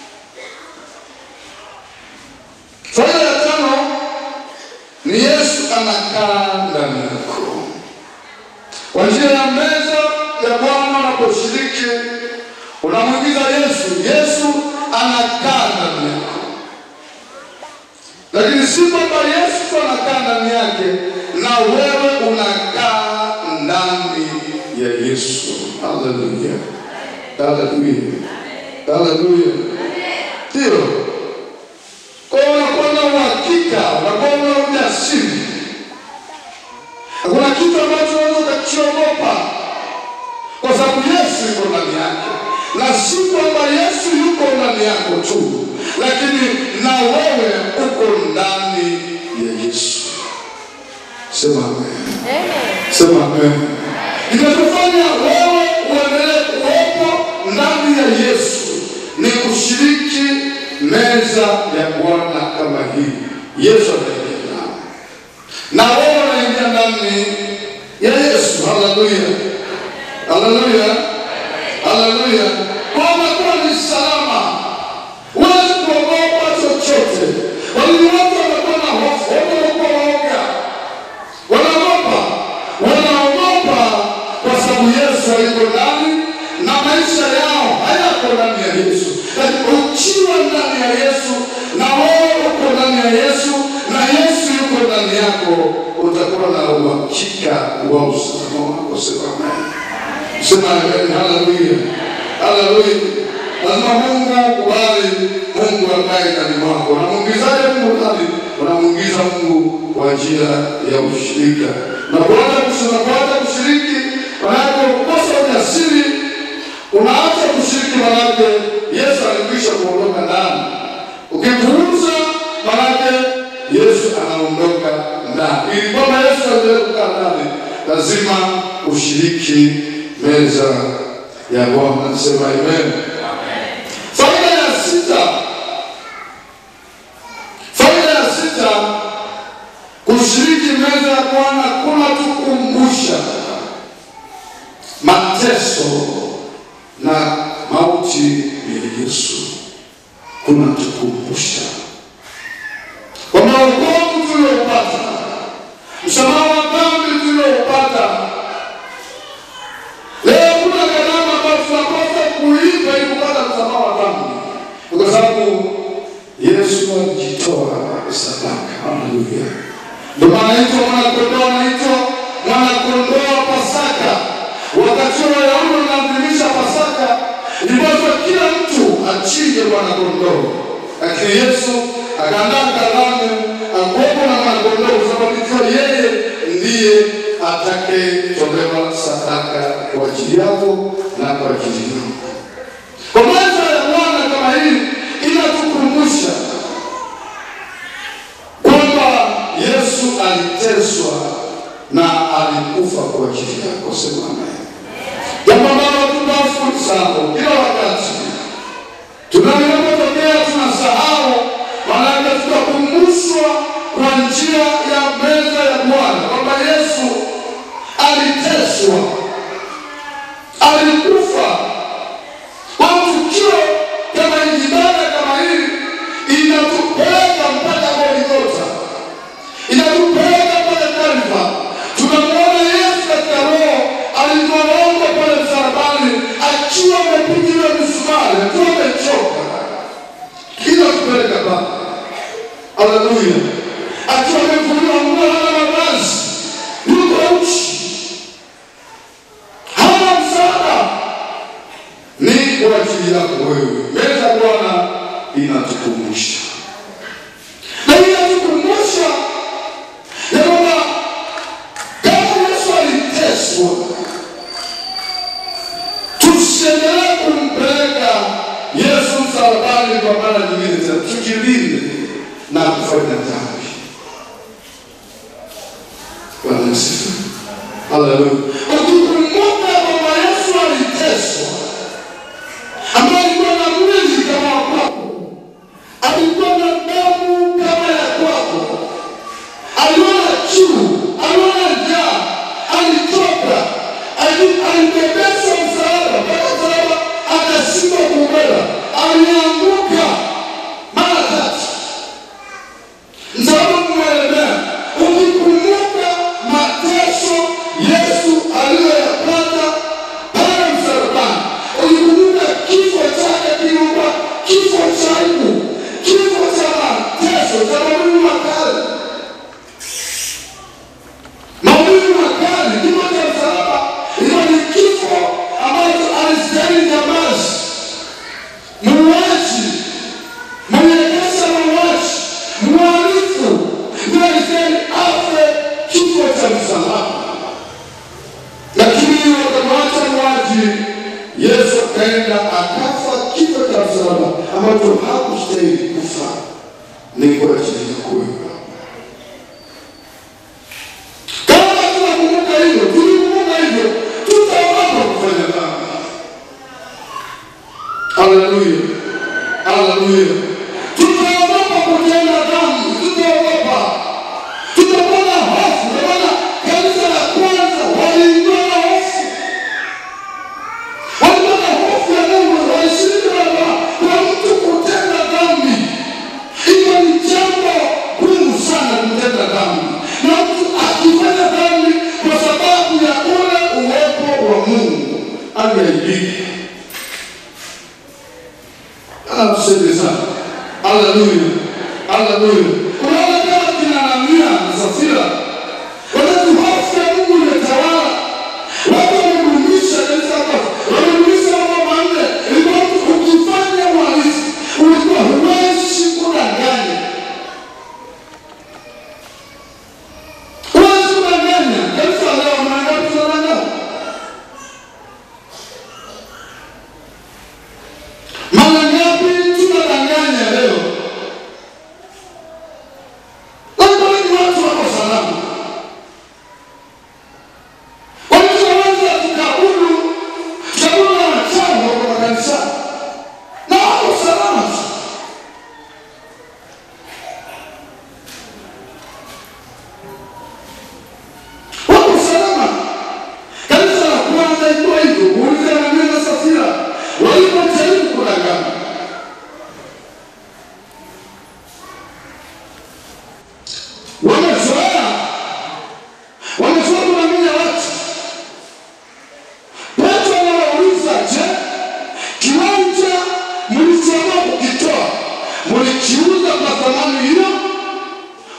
Faida ya tano ni Yesu anakaa ndani yako kwa njia ya meza ya Bwana. Unaposhiriki unamwingiza Yesu, Yesu anakaa ndani yako, lakini si kwamba Yesu anakaa ndani yake na wewe unakaa ndani ya Yesu. Haleluya, haleluya, haleluya! Ndio kwa hiyo unakuwa na uhakika, unakuwa na ujasiri. Hakuna kitu ambacho unaweza ukakiogopa kwa sababu Yesu yuko ndani yake, na si kwamba Yesu yuko ndani yako tu, lakini na wewe uko ndani ya Yesu. Sema amen. Sema amen. Kinachofanya wewe uendelee kuwepo ndani ya Yesu ni kushiriki meza ya Bwana kama hii. Yesu anaingia ndani na wewe unaingia ndani ya Yesu. Haleluya, haleluya, haleluya. Kwa unakuwa ni salama, huwezi kuogopa chochote. Walio watu wanakuwa na hofu, watu wanakuwa waoga, wanaogopa, wanaogopa kwa sababu Yesu yuko ndani na maisha yao hayako ndani ya Yesu. Lakini ukiwa ndani ya Yesu na wewe uko ndani ya Yesu na Yesu yuko ndani yako, utakuwa na uhakika wa usalama wako. Sema amen. Sema amen. Haleluya, haleluya. Lazima Mungu kubali, Mungu akae ndani mwako. Unamwingizaje Mungu ndani? Unamwingiza Mungu kwa njia ya ushirika, na kuanza kuanza kushiriki manake kukosa ujasiri, unaacha kushiriki manake Yesu alikwisha kuondoka ndani. Ukipuuza manake Yesu anaondoka ndani. Ili kwamba Yesu aendelee kukaa ndani, lazima ushiriki meza ya Bwana. Sema amen. Faida ya sita, faida ya sita, kushiriki meza ya Bwana kuna tukumbusha mateso na mauti ya Yesu, kuna tukumbusha kwamba wokovu tuliopata, msamaha wa dhambi tuliopata Haleluya! Ndio maana anaitwa mwanakondoo, anaitwa mwanakondoo wa Pasaka. Wakati wa Wayahudi wanaadhimisha Pasaka, ilipaswa kila mtu achinje mwanakondoo, lakini Yesu akaandaa karamu akuwepo na mwanakondoo, kwa sababu alijua yeye ndiye atakayetolewa sadaka kwa ajili yako na kwa ajili yangu. Kwa meza ya Bwana kama hii inatukumbusha kwamba Yesu aliteswa na alikufa kwa ajili yako. Sema amen. Jambo ambalo tunafundishana kila wakati tunalipotokea tunasahau, maanake tutakumbushwa kwa njia ya meza ya Bwana kwamba Yesu aliteswa, alikufa kwa tukio kama ibada kama hii inatupeleka mpaka Golgotha, inatupeleka mpaka Kalvari. Tunamwona Yesu katika roho alivyolongwa pale msalabani, akiwa amepigiliwa misumari, akiwa amechoka, inatupeleka pale. Haleluya! akiwa amevuliwa nguo, hana mavazi, yuko uchi, hana msaada ni kwa ajili yako wewe. Meza ya Bwana inatukumbusha na inatukumbusha ya kwamba kama Yesu aliteswa, tusiendelee kumpeleka Yesu msalabani kwa mara nyingine tena, tujilinde na kufanya dhambi. Bwana asifiwe. Haleluya. Ukikumbuka kwamba Yesu aliteswa ambaye alikuwa na mwili kama wa kwako, alikuwa na damu kama ya kwako, aliona kiu, aliona njaa, alitoka, ali- alibebeshwa msalaba mpaka msalaba akashindwa kubeba, alianguka mara tatu, msalaba umelemea. Ukikumbuka mateso Yesu aliyoyapata pale msalabani, ukikumbuka kifo chake kilikuwa kifo cha aibu, kifo cha mateso, cha maumivu makali, maumivu makali. Kifo cha msalaba ilikuwa ni kifo ambacho alistahili jambazi, muuaji, mwenyekesha mauaji, mhalifu, ndio alistahili afe kifo cha msalaba lakini wakamwacha mwaji Yesu akaenda akafa kifo cha msalaba ambacho hakustahili kufa, ni kwa ajili yako wewe. Kama tunakumbuka hivyo, tulikumbuka hivyo, tutaogopa kufanya dhambi. Haleluya, haleluya. Tutaogopa kutenda dhambi, tutaogopa tutakuwa na hofu. Ndio maana kanisa la kwanza waliingiwa na hofu, walikuwa na hofu ya Mungu, walishindwa na kwa mtu kutenda dhambi. Hilo ni jambo gumu sana kutenda dhambi, na mtu akifanya dhambi kwa sababu ya ule uwepo wa Mungu ameaibika. Anatusaidia sana. Haleluya, haleluya. Unaona kama kina Anania na Safira, wakati hofu ya Mungu imetawala, watu wamedumisha kanisa hapa, wamedumisha mambo manne. Ilikuwa mtu ukifanya uhalifu, ulikuwa huwezi kudanganya, huwezi kudanganya. Kanisa leo mnaangalia tunadanganya mara ngapi tunadanganya leo?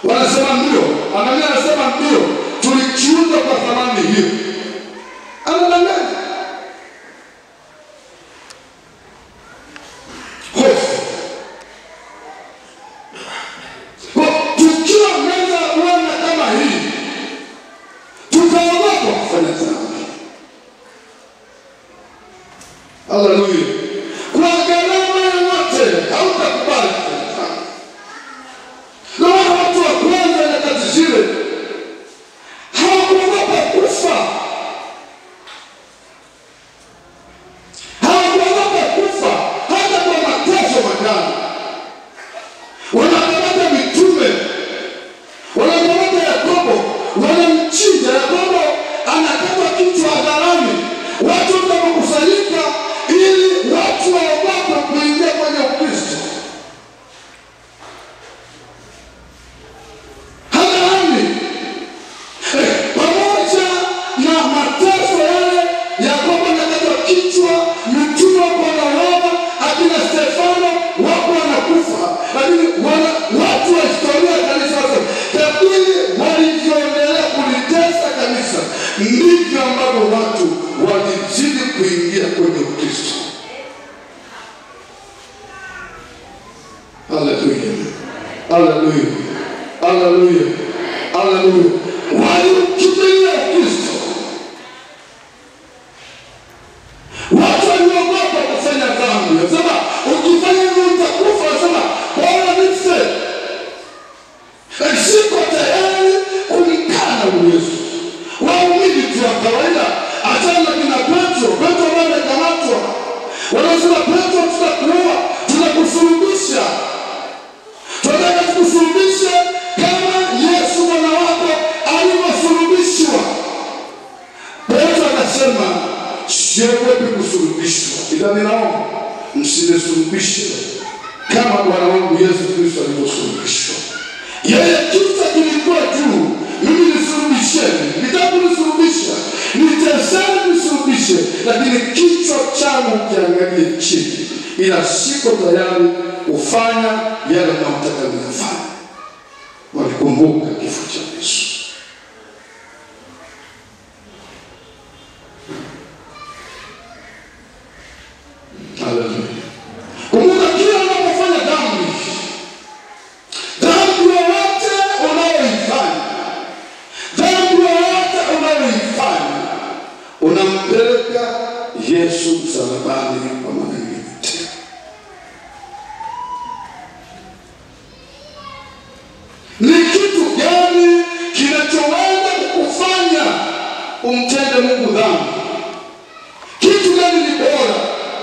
Wanasema ndio, angalia, anasema ndio, tulikiuza kwa thamani hiyo. Anadanganya. Hofu. Kwa tukiwa meza ya Bwana kama hii, tutaogopa kufanya dhambi. Haleluya! Kwa gharama yoyote hautakubali kufanya dhambi. Na wale watu wa kwanza nyakati zile hawakuogopa kufa, hawakuogopa kufa hata kwa mateso makali. Wanakamata mitume, wanakamata Yakobo, wanamchinja Yakobo, anakatwa kichwa hadharani, watu wote wamekusanyika ili watu waogope kuingia kwenye Ukristo. hadharani Eh, pamoja na mateso yale Yakobo anakatwa kichwa, mitume wako wanauawa, akina Stefano wako wanakufa, lakini wana, watu wa historia ya kanisa wasema kadiri walivyoendelea kulitesa kanisa ndivyo ambavyo watu walizidi kuingia kwenye Ukristo. Haleluya, haleluya, haleluya, haleluya. Walimkimbilia Kristo. Watu waliogopa kufanya dhambi, wasema ukifanya hivyo utakufa, wasema bora nife. Eh, Siko tayari kumkana huyu Yesu. Waumini tu wa kawaida, achana na kina Petro. Petro wao amekamatwa, wanasema Petro, tutakuua, tunakusulubisha tunataka tukusulubishe kama Yesu mwana wako alivyosulubishwa. Petro akasema siogopi kusulubishwa, ila ninaomba msinisulubishe kama Bwana wangu Yesu Kristo alivyosulubishwa. Yeye kisa kilikuwa juu, mimi nisulubisheni, nitaka nisulubisha, niteseni nisulubishe, lakini kichwa changu kiangalie chini, ila siko tayari kufanya yale mnayotaka niyafanye. Walikumbuka kifo cha Yesu. Haleluya. Kumbuka kila unapofanya dhambi, dhambi yoyote unayoifanya, dhambi yoyote unayoifanya, unampeleka Yesu msalabani kwa maana nyingine tena. Ni kitu gani kinachoweza kukufanya umtende Mungu dhambi? Kitu gani ni bora?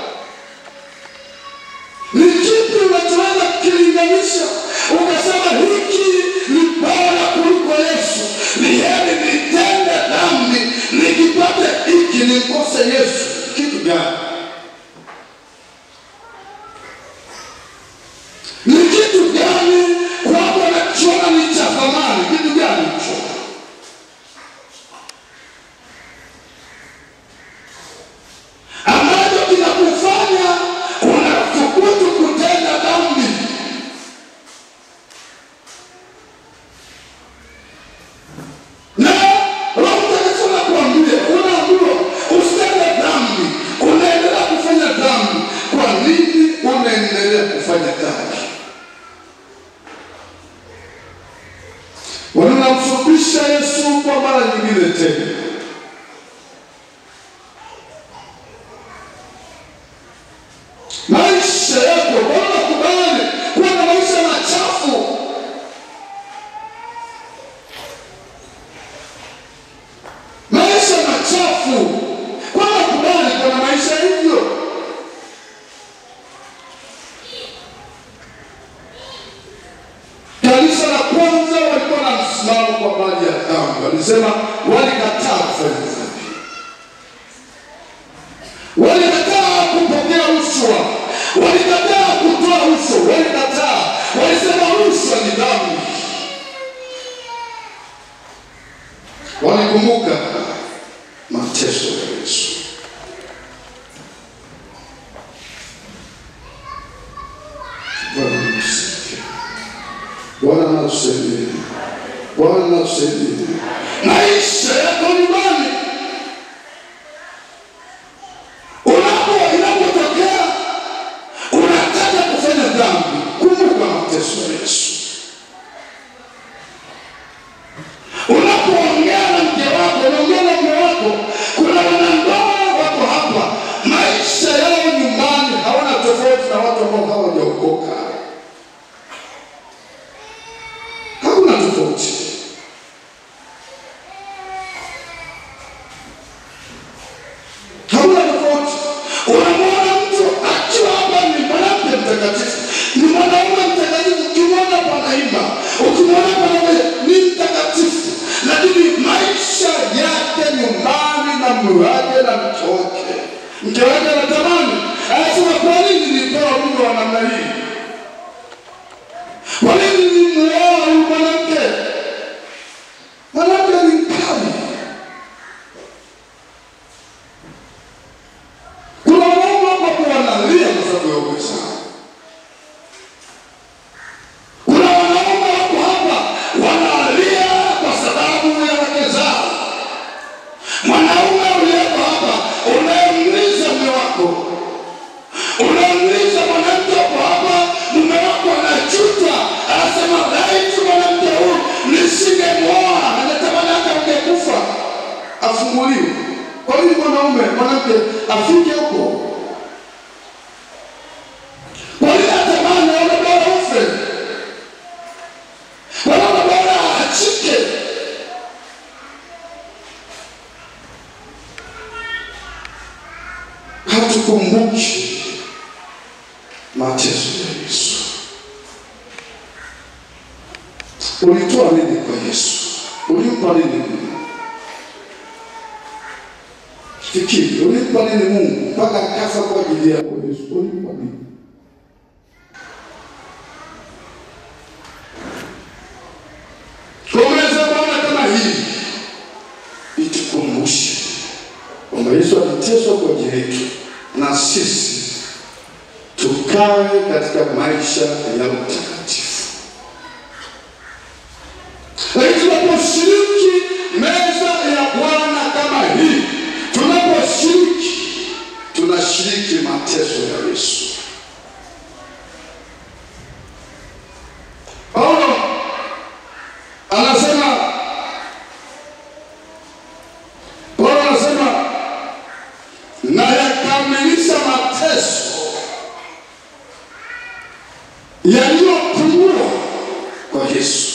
Ni kipi unachoweza kukilinganisha ukasema hiki ni bora kuliko Yesu? Ni heri nitende dhambi nikipate hiki nikose Yesu. Kitu gani? Ni kitu gani kwako nakiona ni cha thamani? Kitu gani hicho? ambacho kinakufanya unathubutu kutenda dhambi. Na Roho Mtakatifu anakuambia, unaambiwa usitende dhambi, unaendelea kufanya dhambi. Kwa nini unaendelea kufanya dhambi? Wanamsulubisha Yesu kwa mara nyingine tena. maisha yako bwana kubali kuwa na maisha machafu maisha machafu bwana kubali kuwa na maisha hivyo kanisa la kwanza walikuwa na msimamo kwa maji ya dhambi walisema walikataa kufanya dhambi walikataa kupokea rushwa, walikataa kutoa rushwa, walikataa, walisema rushwa ni dhambi. Walikumbuka mateso ya Yesu. Bwana asifiwe. Bwana asifiwe. Bwana tusaidie. maisha yako nyumbani unapo inapotokea unataka kufanya dhambi kumbuka mateso ya yesu unapoongea na mke wako unaongea na mume wako kuna wanandoa wako hapa maisha yao nyumbani hawana tofauti na watu ambao hawajaokoka hakuna tofauti hauna tofauti. Unamwona mtu akiwa hapa ni mwanamke mtakatifu, ni mwanaume mtakatifu. Ukimwona panaimba, ukimwona panaimba ni mtakatifu, lakini maisha yake nyumbani na mume wake na mke wake, mke wake anatamani, anasema kwa nini nilipewa mume wa namna hii? Kwa nini nilimuoa huyu mwanamke? Mwanamke ni mkali kuna wanaume ambapo wanalia kwa sababu ya uweza. Kuna wanaume wako hapa wanalia kwa sababu ya wake zao. Mwanaume uliyeko hapa unayemliza mume wako, unayemliza mwanamke wako hapa, mume wako anajuta, anasema laiti mwanamke huyu nisingemwoa, anatamani hata ungekufa afunguliwe. Kwa nini mwanaume mwanamke afike huko? Kwa nini atamani aone bora ufe? Wanaona bora aachike. Hatukumbuki mateso ya Yesu. Ulitoa nini kwa Yesu? Ulimpa nini Mungu? Fikiri, ulimpa nini Mungu mpaka akafa kwa ajili yako Yesu? Ulimpa nini? Kumeza Bwana kama hii itukumbushe kwamba Yesu aliteswa kwa ajili yetu, na sisi tukawe katika maisha ya utakatifu. Lakini tunaposhiriki meza ya Bwana kama hii, tunaposhiriki tunashiriki mateso ya Yesu. Paulo anasema Paulo anasema nayakamilisha mateso yaliyopungua kwa Yesu.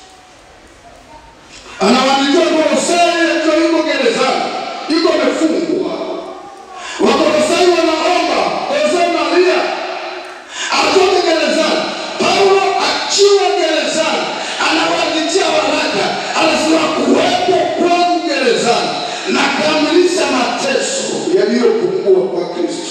Anawaandikia Kolosai akiwa yuko gerezani, yuko amefungwa. Wakolosai wanaomba, Kolosai wanalia, atoke gerezani. Paulo akiwa gerezani anawaandikia waraka, anasema kuwepo kwangu gerezani nakamilisha mateso yaliyopungua kwa Kristo.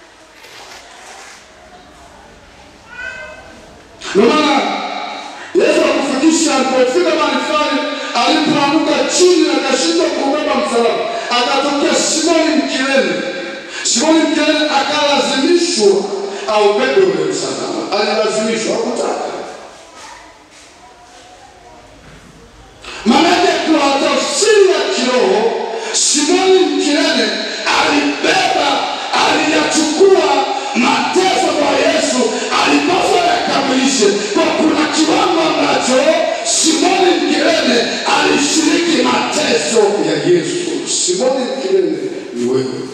Ndio maana Yesu akufikisha alipofika mahali fulani, alipoanguka chini akashindwa kubeba msalaba, akatokea Simoni Mkirene. Simoni Mkirene akalazimishwa aubebe ule msalaba, alilazimishwa, hakutaka. Maanake kwa tafsiri ya kiroho, Simoni Mkirene alibeba, aliyachukua mateso kwa Yesu, alipaswa yakamilishe. Kwa kuna kiwango ambacho Simoni Mkirene alishiriki mateso ya Yesu. Simoni Mkirene ni wewe.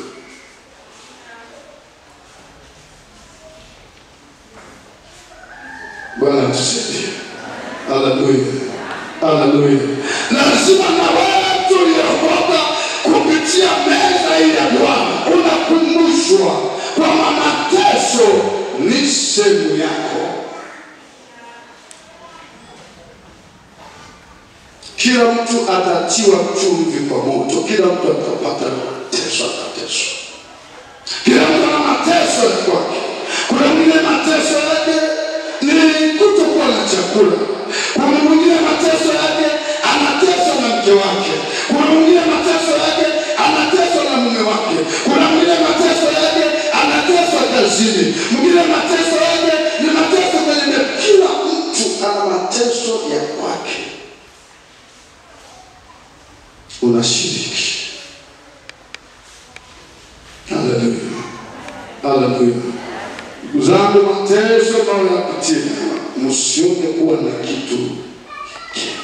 Bwana tusaidie. Haleluya. Haleluya. Lazima na wewe tuliokoka kupitia meza hii ya Bwana unakumbushwa kwamba mateso ni sehemu yako. Kila mtu atatiwa chumvi kwa moto, kila mtu atapata mateso, atateswa. Kila mtu ana mateso ya kwake. Kuna mwingine mateso yake ni kutokuwa na chakula. Kuna mwingine mateso yake anateswa na mke wake. Kuna mwingine mateso yake anateswa na mume wake. Kuna mwingine mateso yake anateswa kazini. Mwingine mateso yake ni mateso kwenye kila mtu ana mateso ya kwake. tunashiriki. Haleluya, haleluya. Ndugu zangu, mateso mnayoyapitia msione kuwa na kitu kingine.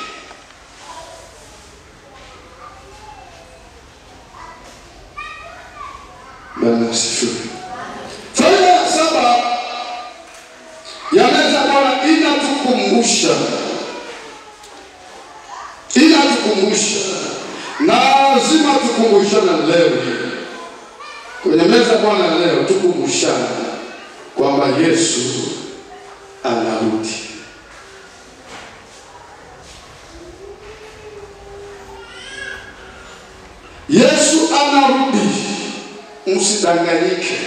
Bwana asifiwe. Faida ya saba ya meza Bwana inatukumbusha inatukumbusha na lazima tukumbushane leo hii kwenye meza Bwana leo, tukumbushane kwamba Yesu anarudi. Yesu anarudi, msidanganyike.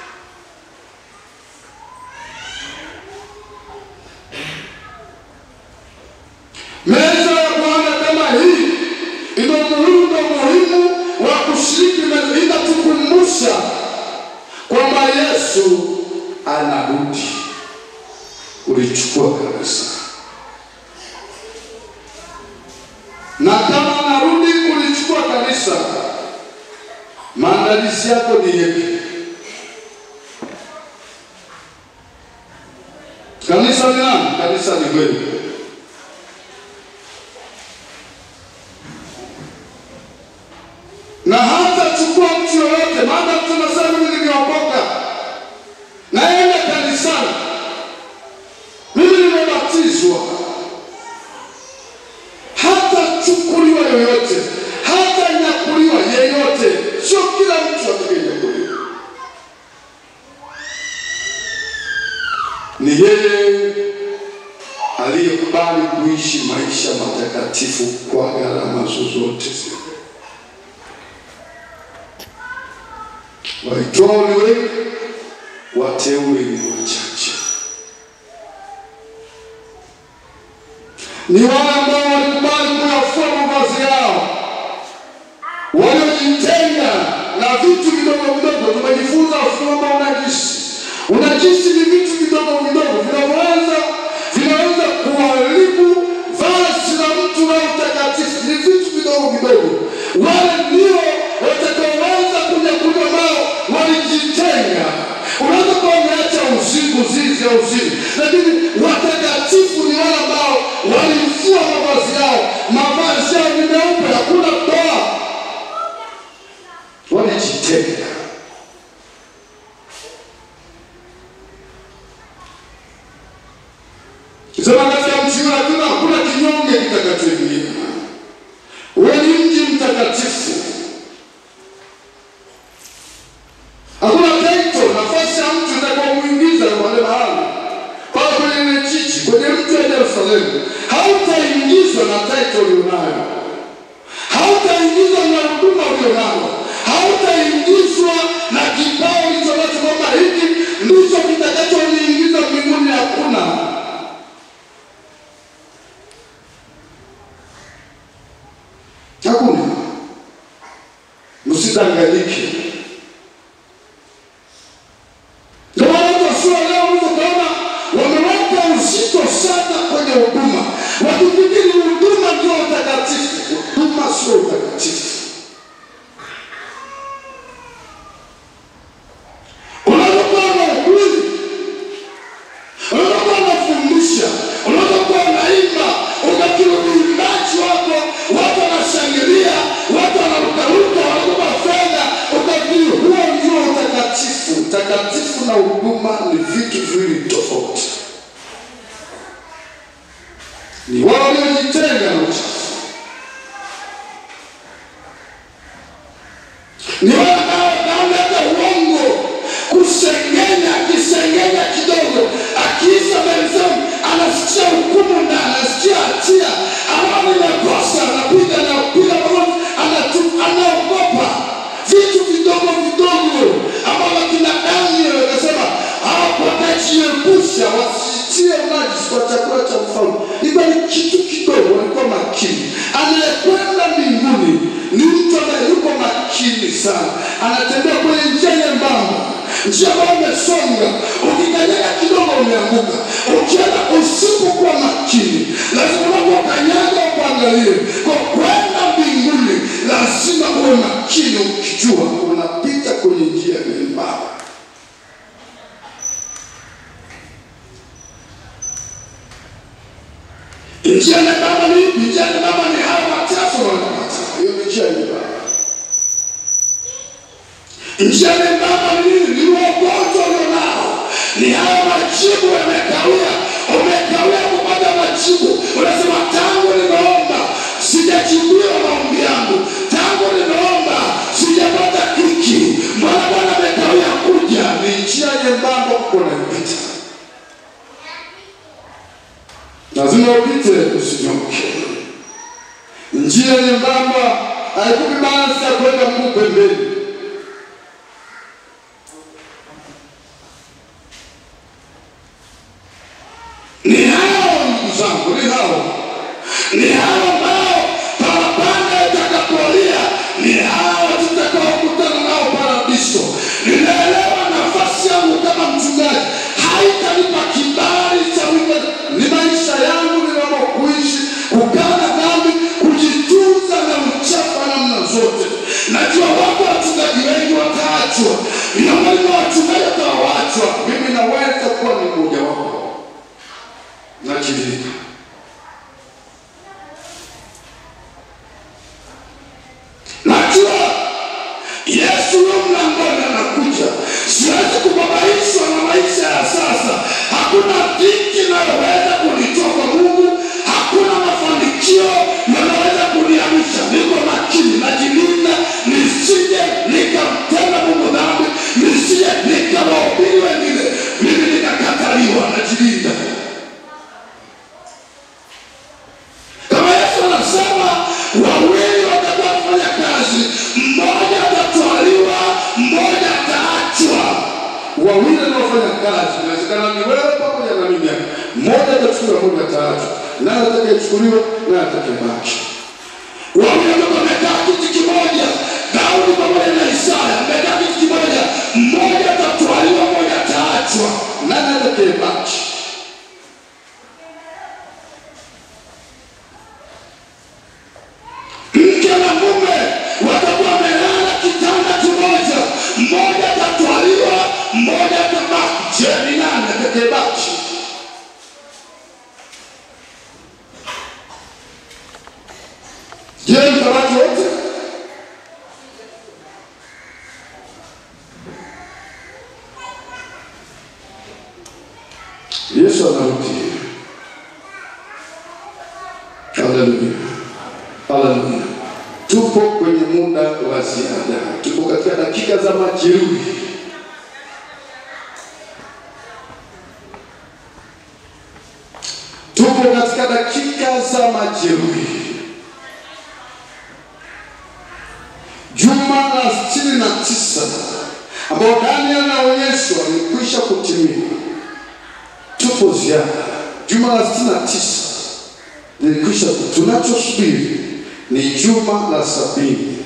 Meza ya Bwana kama hii ina muundo muhimu wa kushiriki meza, inatukumbusha kwamba Yesu anarudi kulichukua kanisa, na kama anarudi kulichukua kanisa, maandalizi yako ni yepi? Kanisa ni nani? Kanisa ni wewe. na hata chukua mtu yoyote, maana mtu anasema mimi nimeokoka, naenda kanisani, mimi nimebatizwa. Hata chukuliwa yoyote, hata nyakuliwa yeyote, sio kila mtu atakayenyakuliwa. Ni yeye aliyekubali kuishi maisha matakatifu kwa gharama zozote zile. Waitwao ni wengi, wateule ni wachache. Ni wale ambao walikubali kuyafua mavazi yao, waliojitenga na vitu vidogo vidogo. Tumejifunza kwamba unajisi, unajisi ni vitu vidogo vidogo vinaweza vinaweza kuharibu vazi la mtu na utakatifu. Ni vitu vidogo vidogo, wale ndio watakaoweza kunyakuliwa nao walijitenga. Unaweza kuwa umeacha uzinzi, uzinzi au uzinzi, lakini watakatifu ni wale ambao walifua mavazi yao. Mavazi yao ni meupe, hakuna doa, walijitenga. Sema katika mji huu hakuna hakuna kinyonge kitakachoingia. Wewe ni mji mtakatifu. Hakuna title, nafasi ya mtu itakayomuingiza pale mahali pale kwenye ile jiji, kwenye mji wa Yerusalemu, hautaingizwa na title ulionayo, hautaingizwa na huduma ulionayo, hautaingizwa na kibao ulichonacho kwamba hiki ndicho kitakachoniingiza mbinguni. Hakuna. Hakuna. Msidanganyike. Ndio maana watu wasio leo unapoona wameweka uzito sana kwenye huduma, wakifikiri huduma ndio utakatifu. Huduma sio utakatifu. Unapokuwa unahubiri, unapokuwa unafundisha, unapokuwa unaimba, ukafikiri uimbaji wako watu wanashangilia, watu wanarukaruka, wanakupa fedha, ukafikiri huo ndio utakatifu. Utakatifu na huduma ni vitu viwili tofauti. Ni wale waliojitenga na uchafu, ni wale ambao wanaoleta uongo, kusengenya, akisengenya kidogo, akiisa mbele zao, anasikia hukumu na anasikia hatia, anaona imekosa, anapiga anapiga magoti, anatu- anaogopa vitu vidogo vidogo ambavyo kina Daniel akasema hapo watajiepusha wasitie najisi kwa chakula cha mfalme. Ilikuwa ni kitu kidogo, walikuwa makini. Anayekwenda mbinguni ni mtu ambaye yuko makini sana, anatembea kwenye njia nyembamba, njia ambayo umesonga, ukikanyaga kidogo umeanguka. Ukienda usipokuwa makini, lazima unapokanyaga upangalie kwa kwenda mbinguni, lazima majibu yamekawia, umekawia kupata majibu. Unasema tangu nimeomba sijajibiwa maombi yangu, tangu nimeomba sijapata hiki, mbona Bwana amekawia kuja? Ni njia nyembamba uko unaipita, lazima upite, usinyooke. Njia nyembamba haikupi maana ya kuweka mguu pembeni. ni hao ndugu zangu, ni hao, ni hao ambao parapanda itakapolia, ni hao tutakaokutana nao paradiso. Ninaelewa nafasi yangu kama mchungaji haitanipa kibali cha wimbe, ni maisha yangu ninaomba kuishi, kukaa na dhambi, kujitunza na uchafu wa namna zote. Najua wako wachungaji wengi wataachwa, miongoni mwa wachungaji watawachwa, mimi naweza kuwa ni mmoja wapo najilinda. Najua Yesu yu mlangoni anakuja. Siwezi kubabaishwa na maisha ya sasa. Hakuna dhiki inayoweza kunitoa kwa Mungu, hakuna mafanikio yanaweza kuniamisha. Niko makini, najilinda nisije nikamtenda Mungu dhambi, nisije nikawahubiri wengine, mimi nikakataliwa. Najilinda. kama Yesu anasema wawili watakuwa kufanya kazi, mmoja atatwaliwa, mmoja ataachwa. Wawili wanaofanya kazi, inawezekana ni wewe pamoja na mimi hapa. Mmoja atachukuliwa, mmoja ataachwa. Nani atakayechukuliwa, nani atakayebaki? Wawili watakuwa wamekaa kiti kimoja, Daudi pamoja na Isaya wamekaa kiti kimoja, mmoja atatwaliwa, mmoja ataachwa. Nani atakayebaki? mke na mume watakuwa wamelala kitanda kimoja, mmoja atatwaliwa, mmoja atabaki. Je, ni nani atakayebaki? Je, mtabaki wote? Yesu anarudi. Haleluya. Haleluya. Tupo kwenye muda wa ziada, tupo katika dakika za majeruhi. Tupo katika dakika za majeruhi. Juma la sitini na tisa ambao Daniel anaonyeshwa limekwisha kutimia. Tupo ziada, juma la sitini na tisa lilikwisha. Tunachosubiri ni juma la sabini.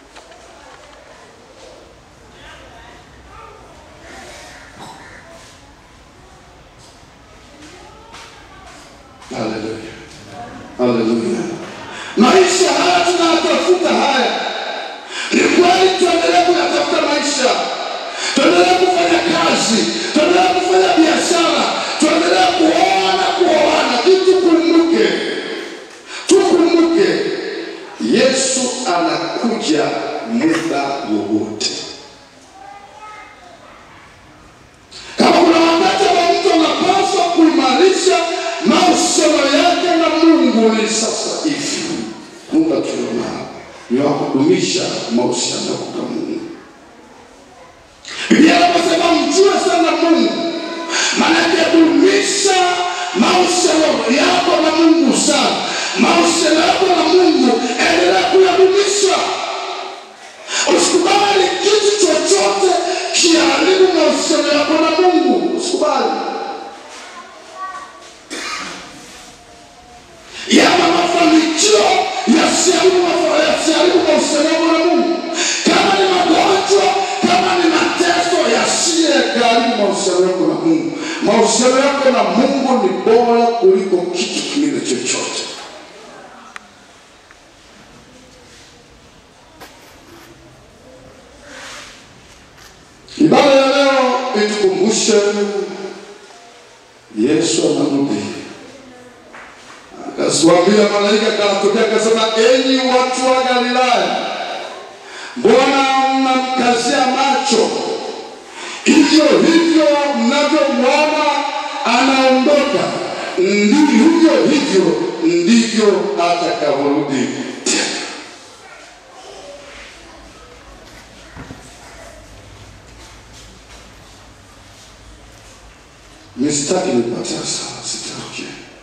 Haleluya, haleluya. Maisha haya tunatafuta haya, ni kweli, tuendelee kuyatafuta maisha, tuendelee kufanya kazi, tuendelee kufanya biashara, tuendelee kuoa na kuoana, tukumbuke, tukumbuke Yesu anakuja muda wowote. Kama kuna wakati ambao mtu anapaswa kuimarisha mahusiano yake na Mungu ni sasa hivi. Muda tulionao ni wa kudumisha mahusiano yako na Mungu. Biblia inaposema mjue sana Mungu, maanake dumisha mahusiano yako na Mungu sana. Mahusiano yako na Mungu endelea kuyadumisha. Usikubali kitu chochote kiharibu mahusiano yako na Mungu, usikubali. Yana mafanikio yasiharibu mafa- yasiharibu mahusiano yako na Mungu. Kama ni magonjwa, kama ni mateso, yasiye yakaharibu mahusiano yako na Mungu. Mahusiano yako na Mungu ni bora kuliko kitu kingine chochote. Ibada ya leo itukumbushe Yesu anarudi. Akasiwaambia malaika, akawatokea akasema, enyi watu wa Galilaya, mbona mnamkazia macho hivyo hivyo mnavyomwona anaondoka, ndivyo hivyo ndivyo atakavyorudi tena. Mistaki nipate hasara, sitaki,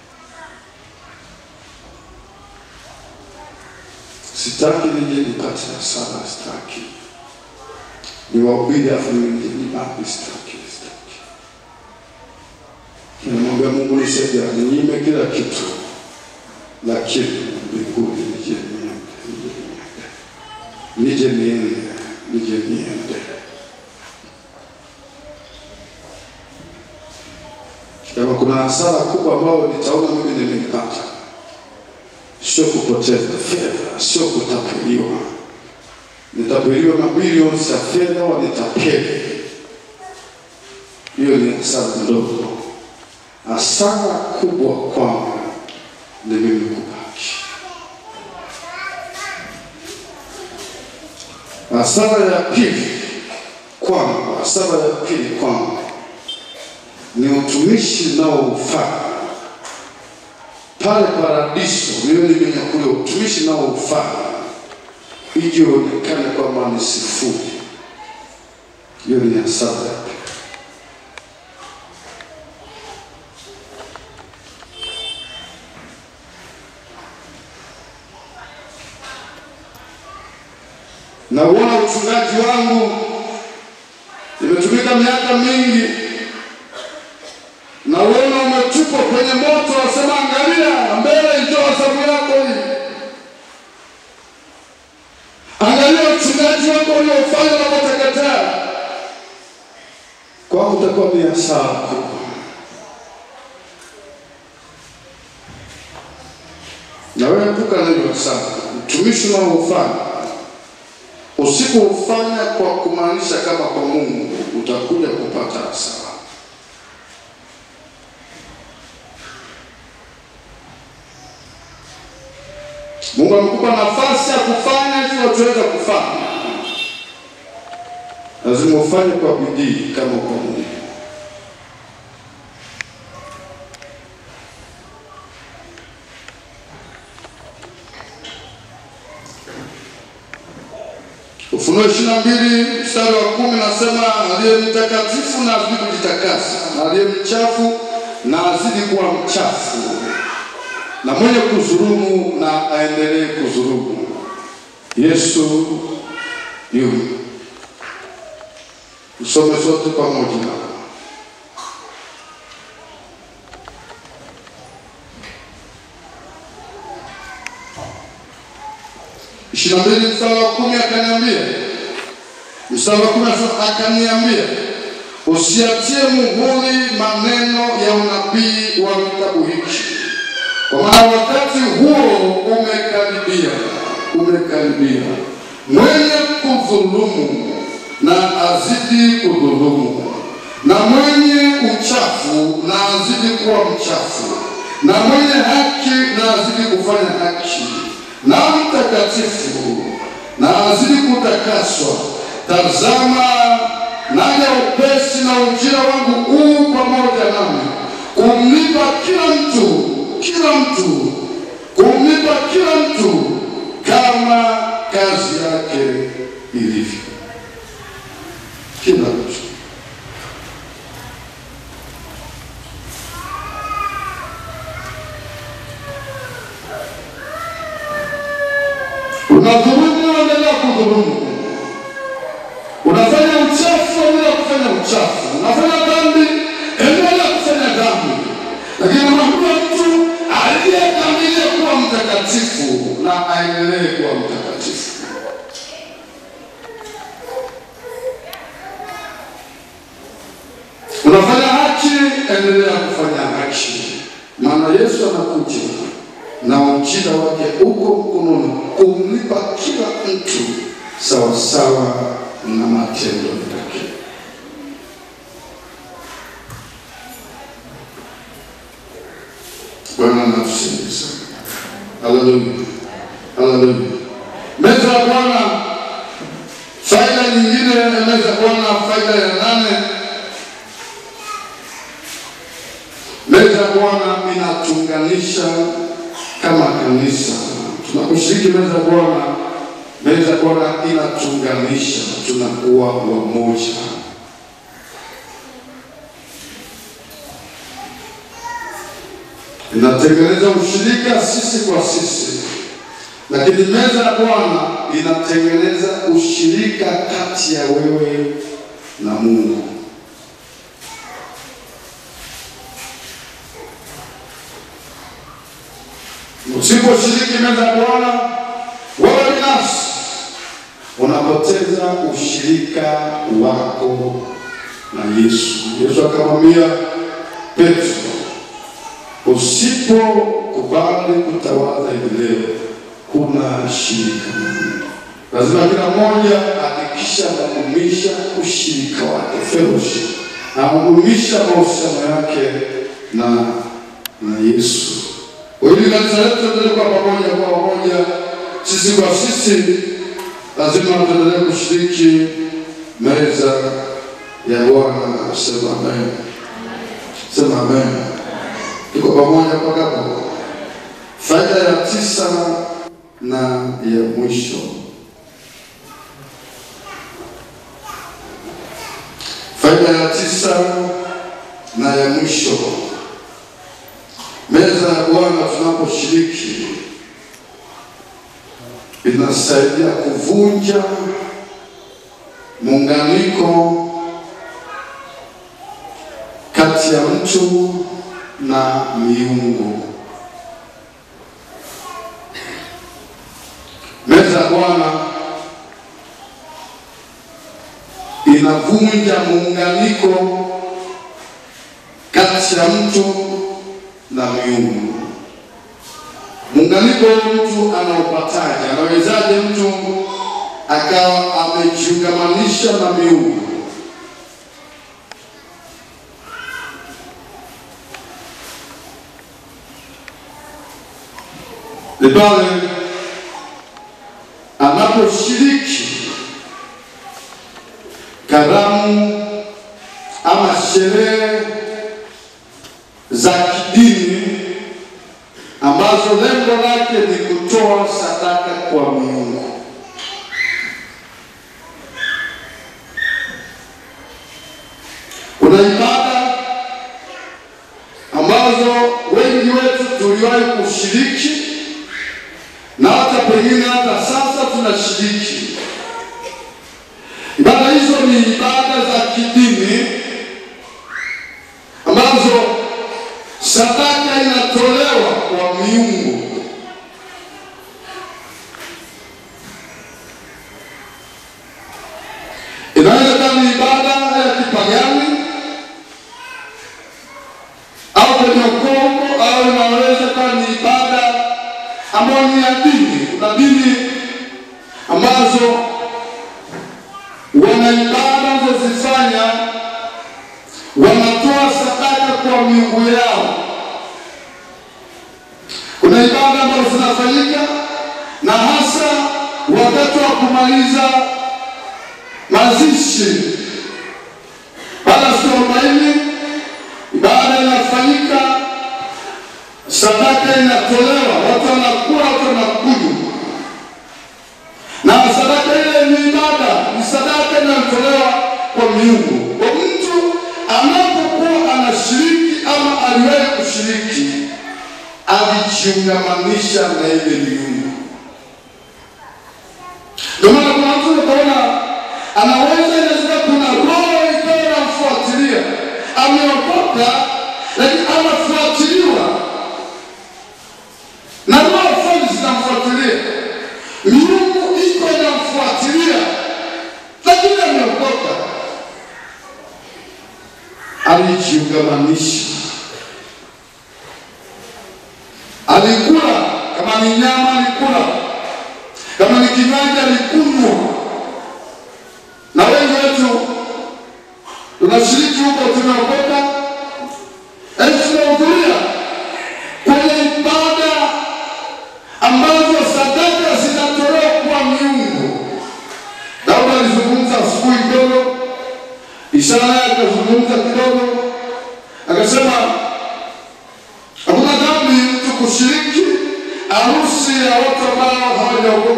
sitaki nije nipate hasara, sitaki niwahubiri afu nije nibaki, sitaki, sitaki. Namwambia Mungu nisaidie, ninyime kila kitu, lakini mbinguni nije niende, nije niende, nije niende. Kama kuna hasara kubwa ambayo nitaona mimi nimeipata, sio kupoteza fedha, sio kutapeliwa. Nitapeliwa mabilioni ya fedha au nitapeli, hiyo ni hasara ndogo. Hasara kubwa kwangu ni mimi kubaki. Hasara ya pili kwangu, hasara ya pili kwangu ni utumishi naoufanya pale paradiso, niwe nimenyakuliwa, utumishi naoufanya ije uonekane kwamba ni sifuri. Hiyo ni hasara ya pili. Nauona uchungaji wangu, nimetumika miaka mingi na uona umetupwa kwenye moto, wasema angalia mbele, njoo zamu yako hii. Angalia uchungaji wako uliofanya unapoteketea, kwangu utakuwa ni hasara kubwa. Na wewe epuka na hiyo hasara. Utumishi unaofanya usipoufanya kwa kumaanisha kama kwa Mungu, utakuja kupata hasara. Mungu amekupa nafasi ya kufanya ili watuweza kufanya, lazima ufanye kwa bidii kama kwa Mungu. Ufunuo ishirini na mbili mstari wa kumi nasema, aliye mtakatifu na azidi kujitakasa, na aliye mchafu na azidi kuwa mchafu na mwenye kudhulumu na aendelee kudhulumu. Yesu yu. Tusome sote pamoja. ishirini na mbili mstari wa kumi akaniambia, mstari wa kumi akaniambia, usiatie muhuri maneno ya unabii wa kitabu hiki kwa maana wakati huo umekaribia, umekaribia. Mwenye kudhulumu na azidi kudhulumu, na mwenye uchafu na azidi kuwa mchafu, na mwenye haki na azidi kufanya haki, na mtakatifu na azidi kutakaswa. Tazama, naja upesi, na ujira wangu huu pamoja nami, kumlipa kila mtu kila mtu kumlipa kila mtu kama kazi yake ilivyo. Kila mtu unadhulumu, endelea kudhulumu. Unafanya uchafu, endelea kufanya uchafu. Unafanya dhambi, endelea kufanya dhambi, lakini unakuwa mtu aliyekamilia kuwa mtakatifu na aendelee kuwa mtakatifu. Unafanya haki, endelea kufanya haki, maana Yesu anakuja na ujira wake uko mkononi kumlipa kila mtu sawasawa na matendo yake. Bwana natusaidie sana. Haleluya, haleluya. Meza ya Bwana, faida nyingine ya meza ya Bwana, faida ya nane, inatuunganisha kama kanisa. Tunaposhiriki meza ya Bwana, meza ya Bwana inatuunganisha, tunakuwa wamoja. Inatengeneza ushirika sisi kwa sisi, lakini meza ya Bwana inatengeneza ushirika kati ya wewe na Mungu. Usiposhiriki meza ya Bwana, wewe binafsi unapoteza ushirika wako na Yesu. Yesu akamwambia Petro, usipokubali kutawadha hivi leo, huna shirika na Mungu. Lazima kila mmoja hakikisha anadumisha ushirika wake, fellowship, anadumisha mahusiano yake na na Yesu. Kwa hiyo kanisa letu tuendelee kwa pamoja, kwa pamoja, sisi kwa sisi, lazima tuendelee kushiriki meza ya Bwana. Sema amen, sema amen. Tuko pamoja mpaka hapo. Faida ya tisa na ya mwisho, faida ya tisa na ya mwisho meza ya Bwana tunaposhiriki inasaidia kuvunja muunganiko kati ya mtu na miungu. Meza ya Bwana inavunja muunganiko kati ya mtu na miungu. Muunganiko mtu anaupataje? Anawezaje mtu akawa amejiungamanisha na miungu? Ni pale anaposhiriki karamu ama sherehe za kidini ambazo lengo lake ni kutoa sadaka kwa miungu. Kuna ibada ambazo wengi wetu tuliwahi kushiriki na hata pengine hata sasa tunashiriki. Ibada hizo ni ibada za kidini ambazo sadaka inatolewa kwa miungu. Inaweza kuwa ni ibada ya kipagani au kwenye Kongo, au inaweza kuwa ni ibada ambayo ni ya dini. Kuna dini ambazo wana ibada wanazozifanya wanatoa sadaka kwa miungu yao. Kuna ibada ambazo zinafanyika na hasa wakati wa kumaliza mazishi, baada ya siku arobaini ibada inafanyika, sadaka inatolewa, watu wanakula, watu wanakunywa, na sadaka ile ni ibada, ni sadaka inayotolewa kwa miungu. Kwa mtu anapokuwa anashiriki ama aliwahi kushiriki, alijiungamanisha na ile miungu. Ndio maana kuna mtu utaona anaweza inaweza, kuna roho ikawa inamfuatilia, ameokoka lakini anafuatiliwa na roho fulani zinamfuatilia, miungu iko inamfuatilia, lakini ameokoka alijiungamanisha, alikula kama ni nyama alikula, kama ni kinywaji alikunywa. Na wengi wetu tunashiriki huko, tumeokoka, lakini tunahudhuria kwenye ibada ambazo sadaka zinatolewa kwa miungu. Daudi alizungumza asubuhi kidogo Isaya akazungumza kidogo, akasema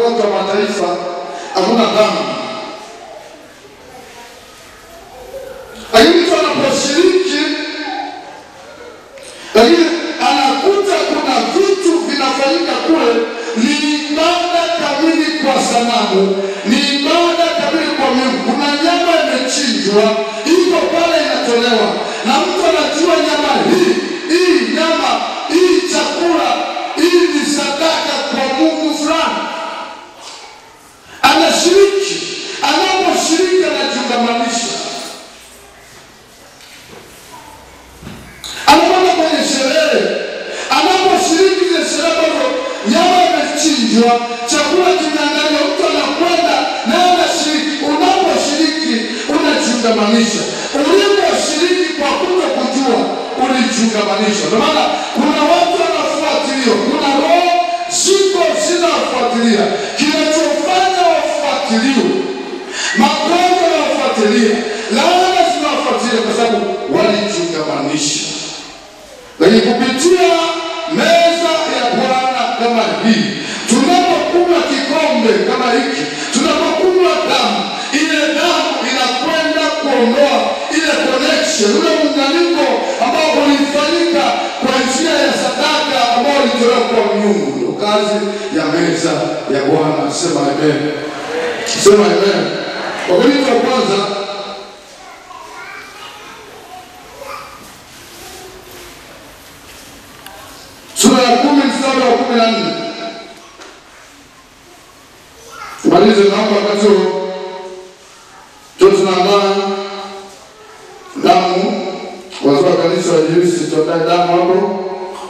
watu wa mataifa hakuna dhambi, lakini mtu anaposhiriki, lakini anakuta kuna vitu vinafanyika kule, ni ibada kamili kwa sanamu, ni ibada kamili kwa Mungu. Kuna nyama imechinjwa, iko pale inatolewa, na mtu anajua nyama hii hii nyama hii chakula hii ni sadaka kwa Mungu fulani, anashiriki. Anaposhiriki anajiungamanisha, anakwenda kwenye sherehe, anaposhiriki zile sherehe ambazo nyama imechinjwa, chakula kimeandaliwa, mtu anakwenda na anashiriki. Unaposhiriki unajiungamanisha, uliposhiriki kwa kuto kujua ulijiungamanisha. Ndio maana kuna watu wanafuatiliwa, kuna roho ziko zinawafuatilia. Kinachofanya wafuatiliwe, magonjwa yanawafuatilia, laana zinawafuatilia kwa sababu walijiungamanisha. Lakini kupitia meza ya Bwana kama hii, tunapokunywa kikombe kama hiki, tunapokunywa damu, ile damu inakwenda kuondoa ile connection, ule muunganiko ambao ulifanyika kwa njia ya sadaka ambao ulitolewa kwa miungu. Ndio kazi ya meza ya Bwana. Sema amen, sema amen. Wakorintho wa kwanza sura ya kumi mstari wa kumi na nne tumalize naomba wakati huo tu tunaandaa damu wazee wa kanisa wa Injilisti tuandae damu hapo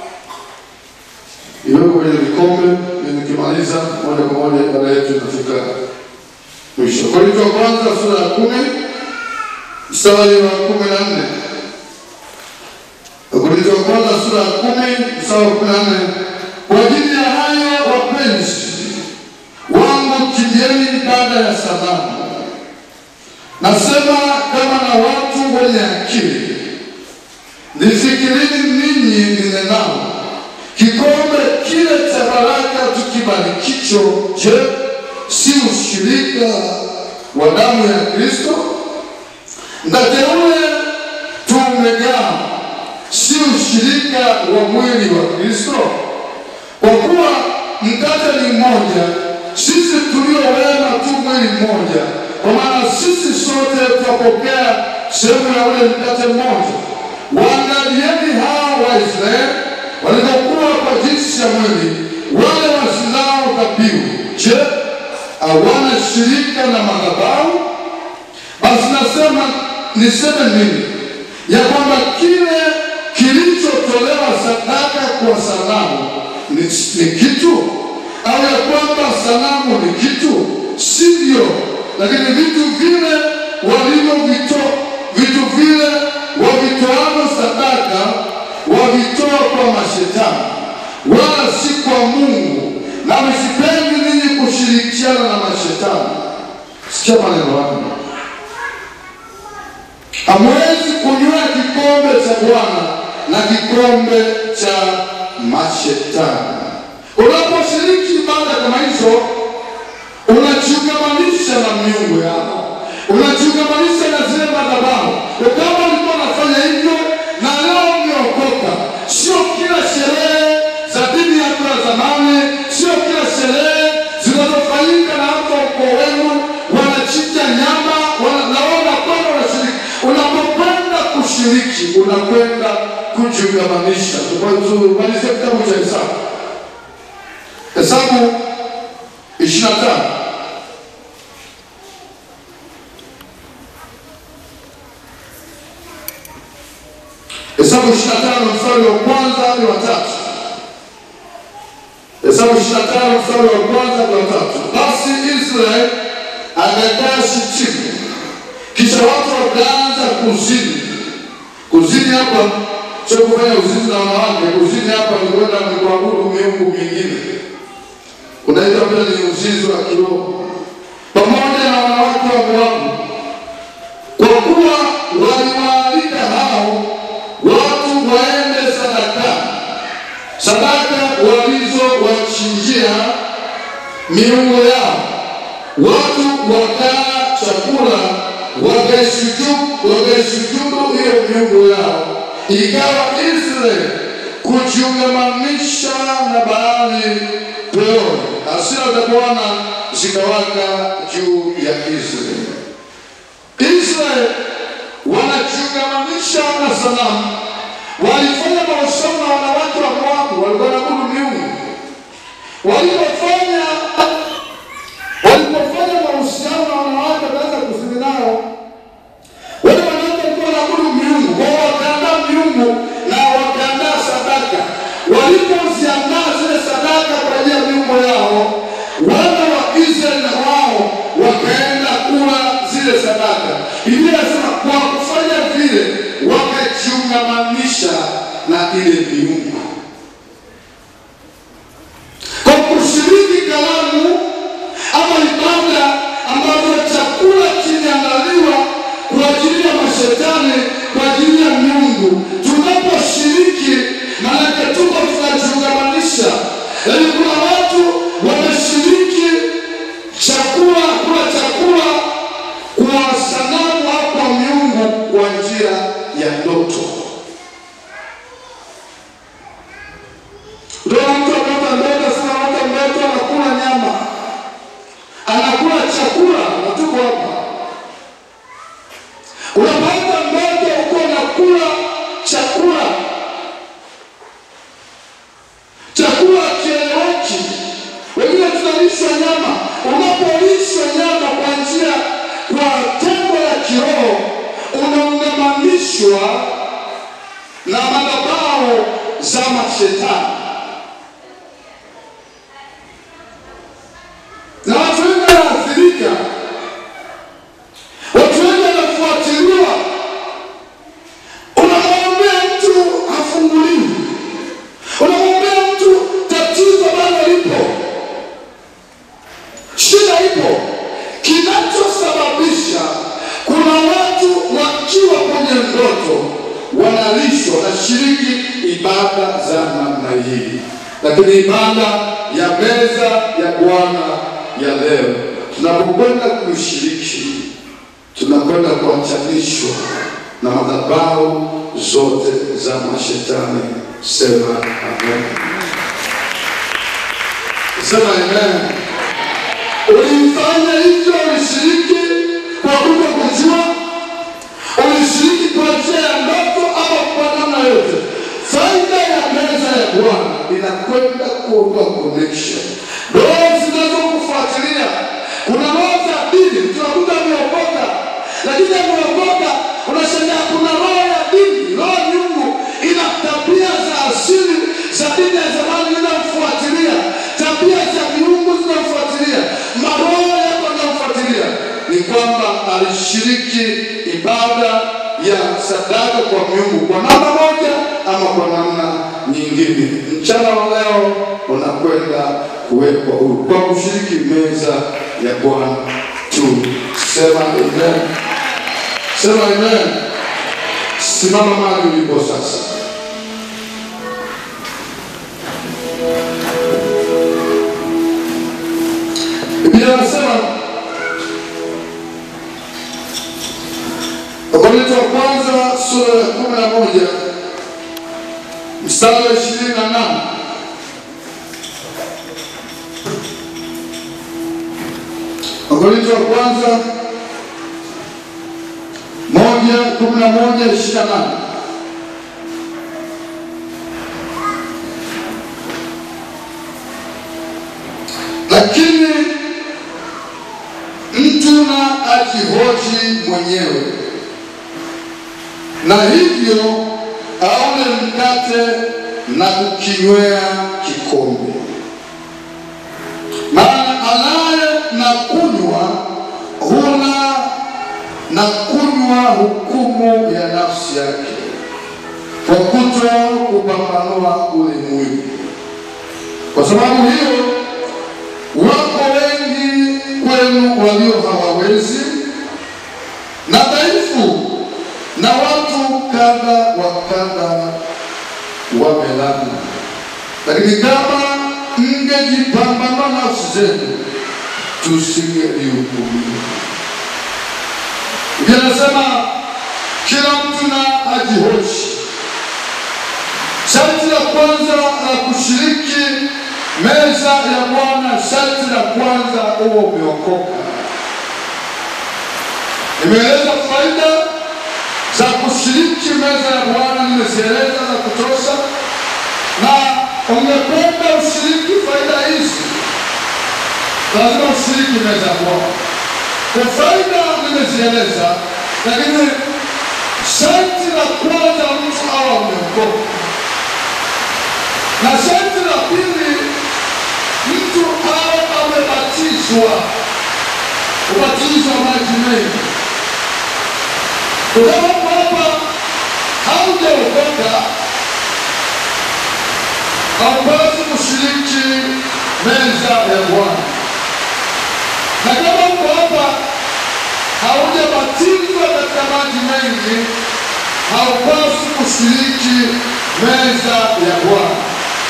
iweko kwenye vikombe nikimaliza moja kwa moja ibada yetu inafika mwisho Korintho wa kwanza sura ya kumi mstari wa kumi na nne Wakorintho wa kwanza sura ya kumi mstari wa kumi na nne kwa ajili ya hayo wapenzi wangu, kimbieni ibada ya sanamu. Nasema kama na watu wenye akili, nifikirini ninyi ninenao. Kikombe kile cha baraka tukibarikicho, je, si ushirika wa damu ya Kristo? Mkate ule tuumegawa si ushirika wa mwili wa Kristo? Kwa kuwa mkate ni mmoja, sisi tulio wema tu mwili mmoja, kwa maana sisi sote twapokea sehemu ya ule mkate mmoja. Waangalieni hao Waisraeli walivyokuwa kwa jinsi ya mwili, wale wasinao dhabihu, je, hawana shirika na madhabahu? Basi nasema niseme nini? Ya kwamba kile kilichotolewa sadaka kwa sanamu ni, ni kitu au ya kwamba sanamu ni kitu? Sivyo, lakini vitu vile walivyovito vitu vile wavitoavyo sadaka wavitoa kwa mashetani, wala si kwa Mungu. Na msipendi ninyi kushirikiana na mashetani. Sikia maneno haya. Hamwezi kunywa kikombe cha Bwana na kikombe cha mashetani. Unaposhiriki ibada kama hizo, unajiungamanisha na miungu yako, unajiungamanisha na zile madhabahu. Kama ulikuwa unafanya hivyo na leo umeokoka, sio kila sherehe za dini yako ya zamani, sio kila sherehe zinazofanyika na watu wa ukoo wenu wanachinja nyama, wana- na wewe unakwenda unashiriki. Unapokwenda kushiriki, unakwenda kujiungamanisha. Tumalizie kitabu cha Hesabu, Hesabu ishirini na tano Hesabu ishirini na tano mstari wa kwanza hadi wa tatu. Hesabu ishirini na tano mstari wa kwanza hadi wa tatu. Basi Israeli akakaa Shitimu, kisha watu wakaanza kuzini. Kuzini hapa sio kufanya uzinzi na wanawake. Kuzini hapa ni kwenda ni kuabudu miungu mingine, unaitwa pia ni uzinzi wa kiroho, pamoja na wanawake wa Moabu, kwa kuwa waliwaalika hao watu waende sadaka sadaka walizowachinjia miungu yao. Watu wakala chakula wakaisujudu wakaisujudu hiyo miungu yao. Ikawa Israeli kujiungamanisha na Baali Peori, hasira za Bwana zikawaka juu ya Israeli. Israeli wanajiungamanisha na sanamu, walifanya mahusiano na wanawake wa Moabu, walikuwa wanaabudu miungu. Walipofanya walipofanya mahusiano na wanawake wakaanza kuzini nao, wale wanawake walikuwa wanaabudu miungu, kwa hiyo wakaandaa miungu na wakaandaa sadaka. Walipoziandaa zile sadaka kwa ajili ya miungu yao, wana wa Israeli na wao wakaenda kula zile sadaka. Biblia inasema kwa kufanya vile wakajiungamanisha na ile miungu kwa kushiriki karamu ama ibada ambazo chakula kiliandaliwa kwa ajili ya mashetani, kwa ajili ya miungu. Tunaposhiriki maanake tuko tunajiungamanisha, yaani kuna watu wameshiriki chakula, kula chakula kwa sanamu au kwa miungu kwa njia ya ndoto. Ndio mtu anaota ndoto, sasa anaota ndoto, anakula nyama, anakula chakula, na tuko hapa. Unapata ndoto uko unakula chakula, chakula kieleweki. Wengine tunalishwa nyama. Unapolishwa nyama kwa njia, kwa tendo la kiroho, unaungamanishwa na madhabahu za mashetani. na watu wengi wanaathirika, watu wengi wanafuatiliwa. Unamwombea mtu hafunguliwi, unamwombea mtu tatizo bado lipo, shida ipo. Kinachosababisha kuna watu wakiwa kwenye ndoto wanalishwa, wanashiriki ibada za namna hii, lakini ibada ya meza ya Bwana ya leo tunapokwenda kuishiriki, tunakwenda kuachanishwa na madhabahu zote za mashetani. Sema amen, sema amen. Ulifanya hivyo, ulishiriki kwa kuto kujua, ulishiriki kwa njia ya ndoto ama kwa namna yote. Faida ya meza ya Bwana inakwenda kuondoa connection roho zinazokufuatilia. Kuna roho za dini, tunakuta ameokoka, lakini ameokoka, unashangaa kuna roho ya dini, roho nyungu, ina tabia za asili za dini ya zamani zinamfuatilia, tabia za miungu zinamfuatilia, maroho yako yanamfuatilia. Ni kwamba alishiriki ibada ya sadaka kwa miungu kwa namna moja ama kwa namna nyingine. Mchana wa leo unakwenda kuwekwa huru kwa kushiriki meza ya Bwana tu. Sema amen, sema amen. Simama mahali ulipo sasa. Biblia inasema Wakorintho wa kwanza sura ya kumi na moja mstari wa ishirini na nane Wakorintho wa kwanza moja kumi na moja ishirini na nane lakini mtu na ajihoji mwenyewe, na hivyo aule mkate na kukinywea kikombe. Maana alaye na kunywa hula na kunywa hukumu ya nafsi yake, kwa kuto kupambanua ule mwili. Kwa sababu hiyo wako wengi kwenu walio hawawezi na dhaifu, na watu kadha wa kadha wamelala. Lakini kama mngejipambanua nafsi zenu tusingelihukumiwa. Biblia inasema kila mtu na ajihoji. Sharti la kwanza la kushiriki meza ya Bwana, sharti la kwanza huo umeokoka. Nimeeleza faida za kushiriki meza ya Bwana, nimezieleza za kutosha, na ungependa ushiriki faida hizi, lazima ushiriki meza ya Bwana. Kwa faida nimezieleza, lakini sharti la kwanza mtu awe ameokoka, na sharti la pili mtu awe amebatizwa, ubatizo wa maji mengi. Kama hapa haujaokoka, haupasi kushiriki meza ya Bwana, na kama uko hapa haujabatizwa katika maji mengi, haupasi kushiriki meza ya Bwana.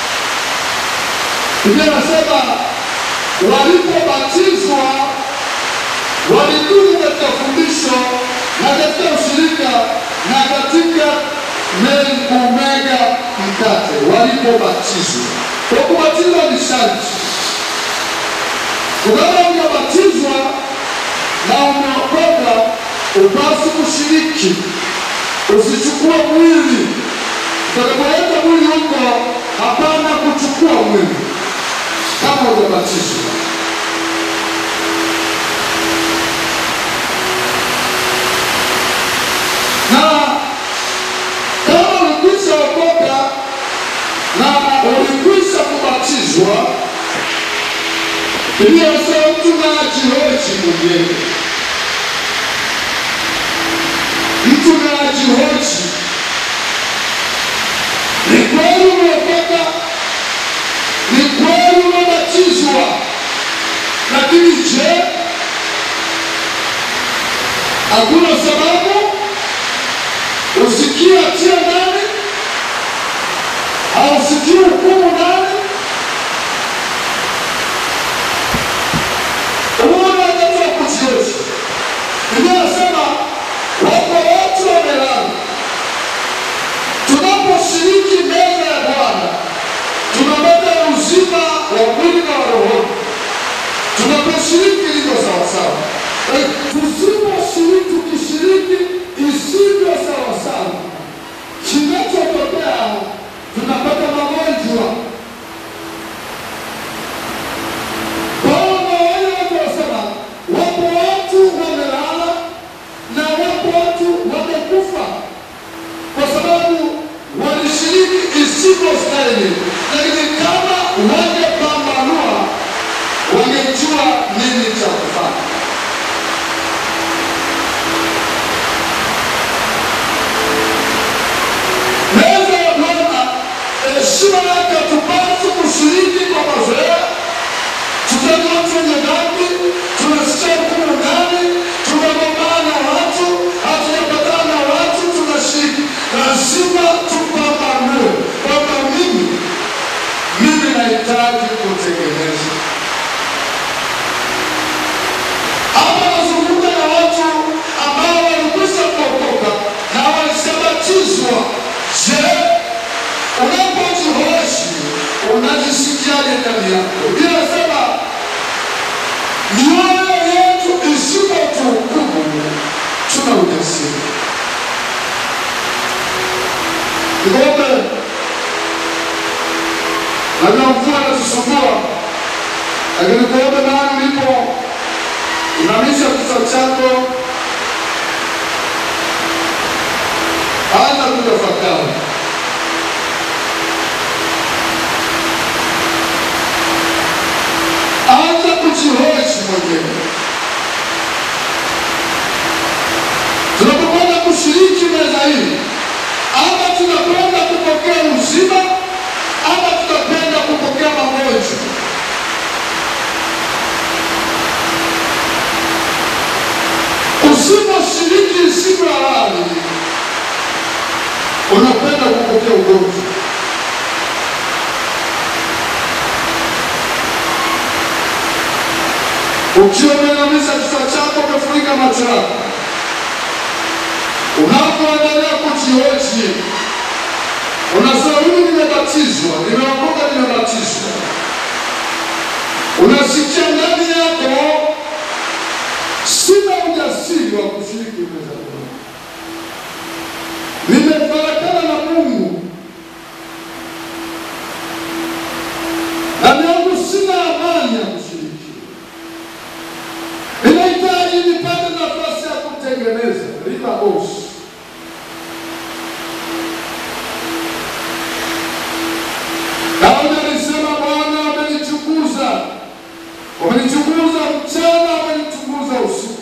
Biblia inasema walipobatizwa walidumu katika fundisho na katika ushirika na katika me- kumega mkate walipobatizwa. Kwa kubatizwa ni sharti. Kama umebatizwa na umeokoka, upasi kushiriki, usichukue mwili. Utakapoleta mwili huko, hapana kuchukua mwili kama hujabatizwa. na kama ulikwisha okoka na ulikwisha kubatizwa, Biblia inasema mtu na ajihoji mwenyewe, mtu na ajihoji, ni kweli umeokoka, ni kweli umebatizwa, lakini je, hakuna sababu usikie hatia ndani au usikie hukumu ndani uone wakati wa kujioji biblia nasema wako watu wamelala tunaposhiriki meza ya bwana tunapata uzima wa mwili na wa rohoni tunaposhiriki ilivyo sawasawa Eh, tusiposhiriki tukishiriki isivyo sawasawa kinachotokea tunapata magonjwa Paulo na wale watu wasema wapo watu wamelala na wapo watu wamekufa kwa sababu walishiriki isivyo stahili, lakini kama wangepambanua wangejua nini cha kufanya. Meza ya Bwana, heshima yake hatupasi kushiriki kwa mazoea. Tutakuwa watu wenye dhambi, tunasikia hukumu ndani, tumegombana na watu, hatujapatana na watu, tunashiriki. Lazima tupambanue kwamba mimi mimi nahitaji kutengeneza. Hapa nazungumza na watu ambao walikwisha kuokoka na walishabatizwa. Je, unapojihoji unajisikiaje ndani yako? Biblia inasema mioyo yetu isipotuhukumu tuna ujasiri. Ng'ombe najua mvua inatusumbua, lakini ng'ombe mahali ulipo inamisha kichwa chako, anza kutafakari. Anza kujihoji mwenyewe. Tunapokwenda kushiriki meza hii, ama tunakwenda kupokea uzima, ama tunakwenda kupokea magonjwa. Usiposhiriki siku ya halali, unakwenda kupokea ugonjwa. ukiwa umeinamisha kichwa chako, umefunika macho yako, unapoendelea kujihoji, unasema mimi nimebatizwa, nimeokoka, nimebatizwa, unasikia ndani yako sina ujasiri wa kushiriki mbele za Bwana, nimefarakana na Mungu ndani yangu sina amani ya kushiriki. Ninahitaji nipate nafasi ya kutengeneza lima bosi. Daudi alisema, Bwana amenichunguza, wamenichunguza mchana, wamenichunguza usiku.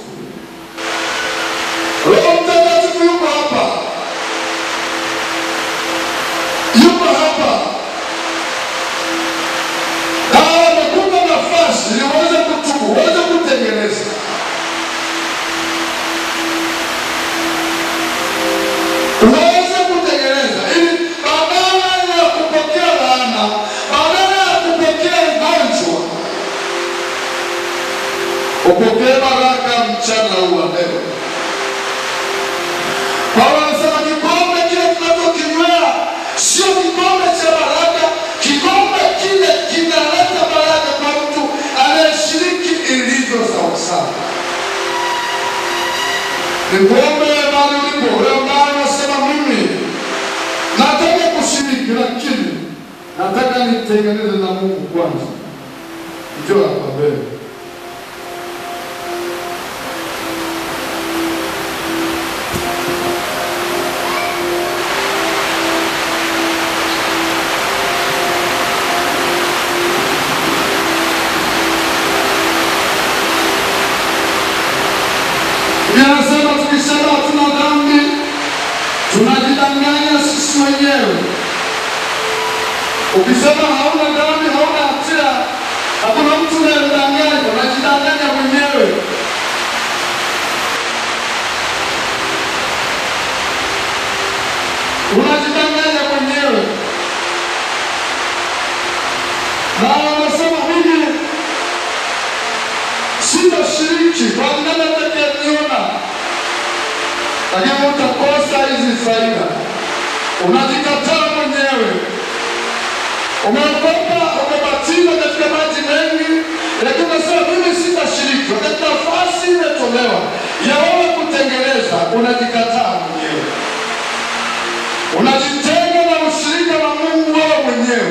Roho Mtakatifu yuko hapa, yuko hapa na amekupa nafasi ili uweze kutubu, uweze kutengeneza. Uweze kutengeneza ili badala ya kupokea laana, badala ya kupokea ugonjwa, upokee baraka mchana huu wa leo. Paulo anasema kikombe kile tunachokinywea sio kikombe cha baraka. Kikombe kile kinaleta baraka kwa mtu anayeshiriki ilivyo sawasawa. Nikuombe mahali ulipo leo, ambaye unasema mimi nataka kushiriki, lakini nataka nitengeneze na Mungu kwanza. Njoo hapa mbele. Biblia inasema tukisema hatuna dhambi tunajidanganya sisi wenyewe. Ukisema hauna dhambi, hauna hatia, hakuna mtu unayemdanganya, unajidanganya mwenyewe. Unajidanganya mwenyewe, na unasema mimi sitashiriki kwa nani atakayeniona, lakini utakosa hizi faida. Unajikataa mwenyewe. Umeokoka, umebatizwa katika maji mengi, lakini unasema mimi sitashiriki. Wakati nafasi imetolewa ya wewe kutengeneza, unajikataa mwenyewe, unajitenga na ushirika na Mungu wewe mwenyewe.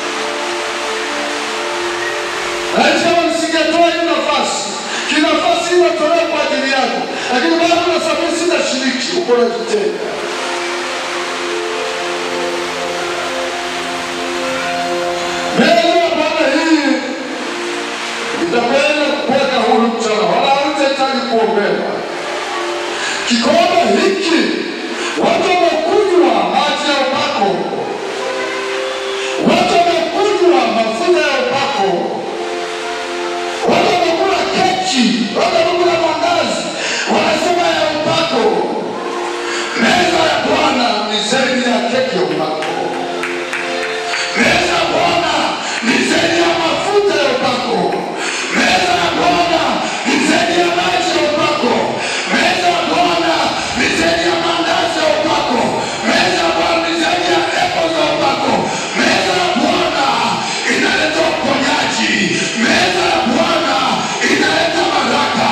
Laiti kama nisingetoa hii nafasi, kinafasi imetolewa kwa ajili yako, lakini bado unasema mimi sitashiriki, uko unajitenga. Mbele ya Bwana hii itakwenda kuweka huru mchana, wala hautahitaji kuombewa. Kikombe hiki watu wamekunywa maji ya upako, watu wamekunywa mafuta ya upako, watu wamekula keki, watu wamekula mandazi, wanasema ya upako. Meza ya Bwana ni zaidi ya keki ya upako. Meza ya Bwana ni zaidi ya mafuta ya upako. Meza ya Bwana ni zaidi ya maji ya upako. Meza ya Bwana ni zaidi ya mandazi ya upako. Meza ya Bwana ni zaidi ya epo za upako. Meza ya Bwana inaleta uponyaji. Meza ya Bwana inaleta baraka.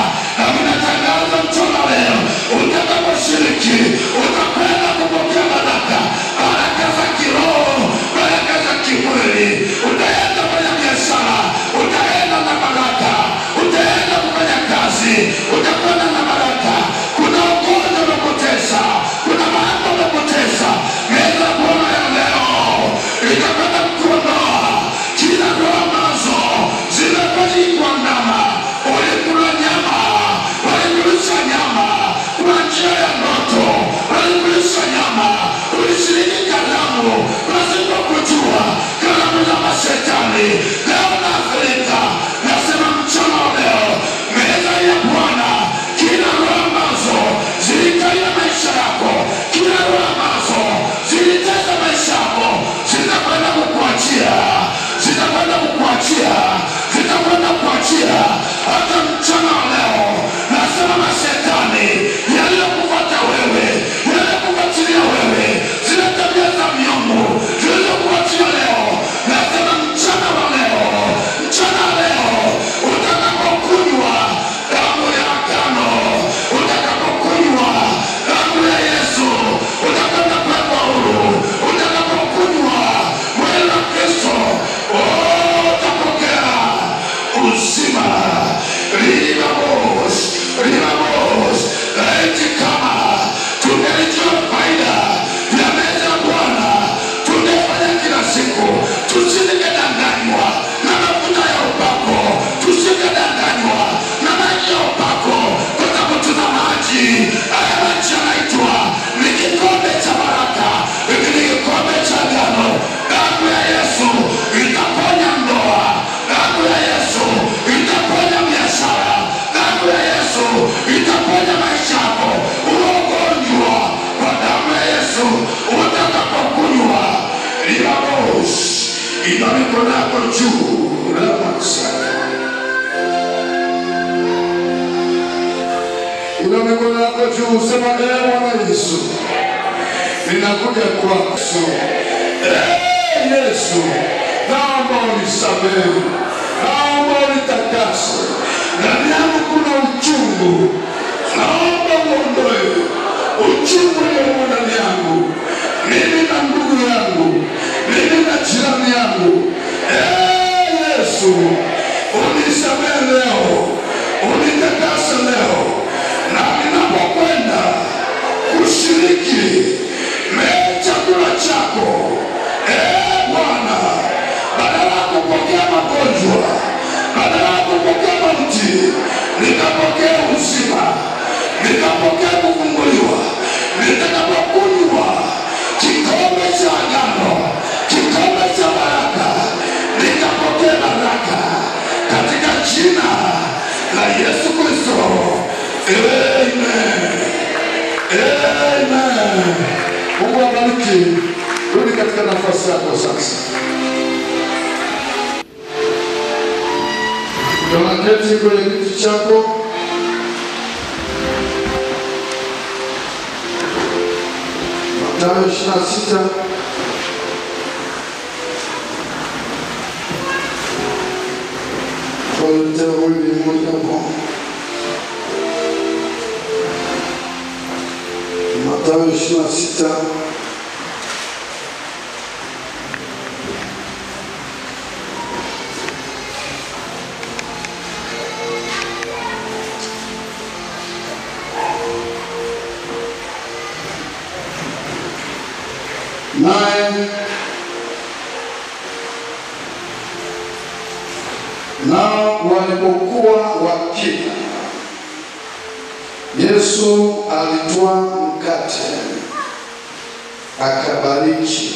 Ina mikono yako juu, sema ee Bwana Yesu, ninakuja kwako Yesu. Ee Yesu, naomba unisamehe, naomba unitakase. Ndani yangu kuna uchungu, naomba uondoe uchungu uliomo ndani yangu, mimi na ndugu yangu, mimi na jirani yangu. Ee Yesu, unisamehe leo, unitakase leo, na ninapokwenda kushiriki me chakula chako ee Bwana, badala ya kupokea magonjwa, badala ya kupokea mauti, nikapokea uzima, nikapokea kufunguliwa, nitakapokunywa kikombe cha agano, kikombe cha baraka, nikapokea baraka katika jina la Yesu Kristo. Amen. Amen. Mungu abariki. Rudi katika nafasi yako sasa. Unaketi kwenye kiti chako. Mathayo ishirini na sita Tuwaletea mwili mmoja mmoja. Mathayo ishirini na sita naye nao walipokuwa wakila, Yesu alitwaa mkate, akabariki,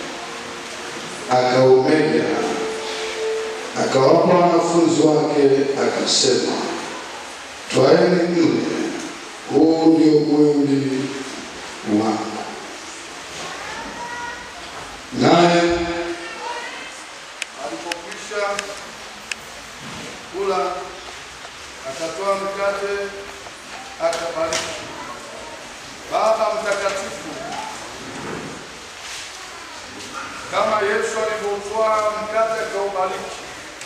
akaumega, akawapa wanafunzi wake, akasema, twaeni mle, huu ndio mwili wangu. Naye alipokwisha kula, akatoa mkate, akabariki. Baba Mtakatifu, kama Yesu alivyotwaa mkate akaubariki,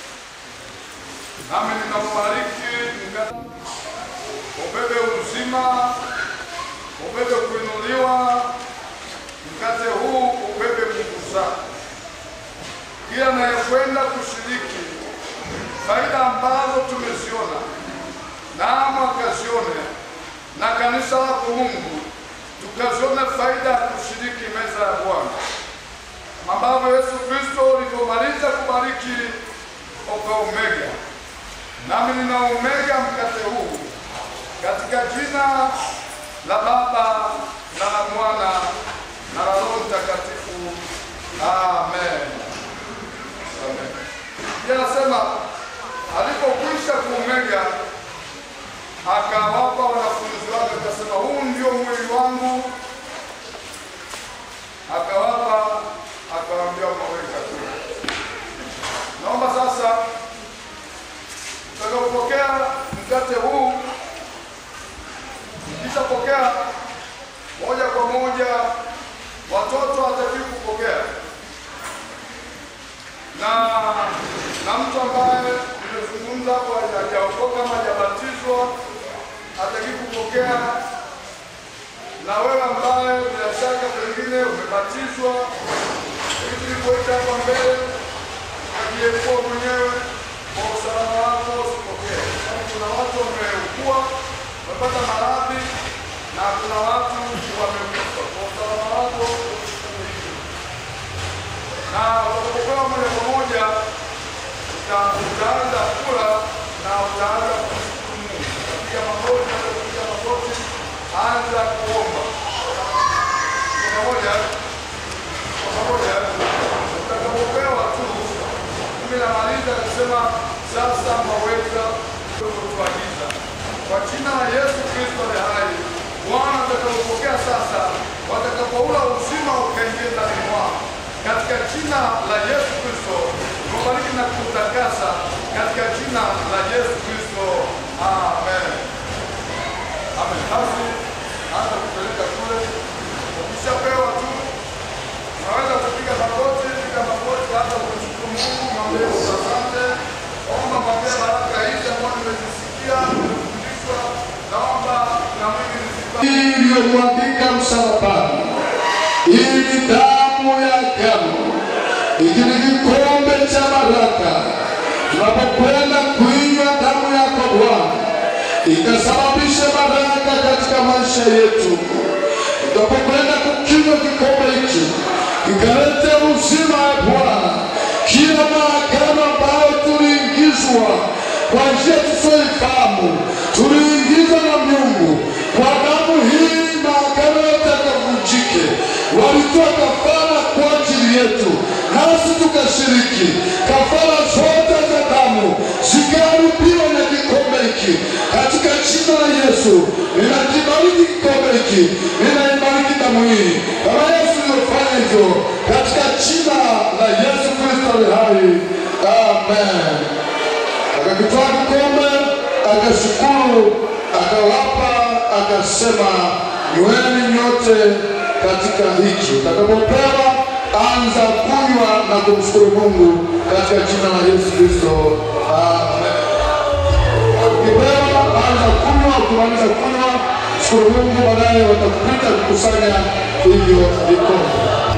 nami ninaubariki mkate, ubebe uzima, ubebe kuinuliwa, mkate huu ubebe nguvu zako. Kila anayekwenda kushiriki faida ambazo tumeziona naam akazione na kanisa lako Mungu tukazione faida ya kushiriki meza ya Bwana ambavyo Yesu Kristo ulivyomaliza kubariki ukaumega, nami ninaumega mkate huu katika jina la Baba na la Mwana na la Roho Mtakatifu. Amen. Amen. Pia anasema alipokwisha kuumega akawapa wanafunzi wake, akasema huu ndio mwili wangu, akawapa akawaambia maweka tu. Naomba sasa utakapopokea mkate huu, ukishapokea moja kwa moja, watoto hatakiwi kupokea na na mtu ambaye nimezungumza hapo hajaokoka ama hajabatizwa hataki kupokea, na wewe ambaye bila shaka pengine umebatizwa hivi tulivyoita hapa mbele, ukajiepua mwenyewe kwa usalama wako, usipokee. Sababu kuna watu wameugua, wamepata maradhi na kuna watu wamekufa. Kwa usalama wako usifanye hivyo na utakapopewa moja kwa moja uta- utaanza kula na utaanza kumshukuru Mungu. Utapiga magoti, anza kupiga magoti, anza kuomba kwa pamoja, kwa pamoja. Utakapopewa tu, mimi namaliza kusema sasa mwaweza kutuagiza kwa jina la Yesu Kristo aliye hai. Bwana atakapopokea sasa, watakapoula uzima ukaingia ndani mwao katika jina la Yesu Kristo, tunabariki na kutakasa katika jina la Yesu Kristo. Amen. Amen. hii iliyomwagika msalabani. Hii ni damu ya agano, hiki ni kikombe cha baraka. Tunapokwenda kuinywa damu yako Bwana, ikasababisha baraka katika maisha yetu. Tunapokwenda kukinywa kikombe hiki, ikalete uzima ya Bwana. Kila maagano ambayo tuliingizwa kwa njia tusioifahamu, tuliingizwa na Mungu kwa damu hii, maagano yote yakavunjike. Walitoa kafara kwa ajili yetu, nasi tukashiriki kafara zote za damu zikaharibiwa na kikombe hiki. Katika jina la Yesu ninakibariki kikombe hiki, ninaibariki damu hii kama Yesu iliyofanya hivyo, katika jina la Yesu Kristo aliye hai, amen. Akakitoa kikombe, akashukuru, akawapa, akasema, nyweni nyote katika hiki. Utakapopewa anza kunywa na kumshukuru Mungu katika jina la Yesu Kristo, amen. Ukipewa anza kunywa, ukimaliza kunywa shukuru Mungu, baadaye watakupita kukusanya hivyo vikombe.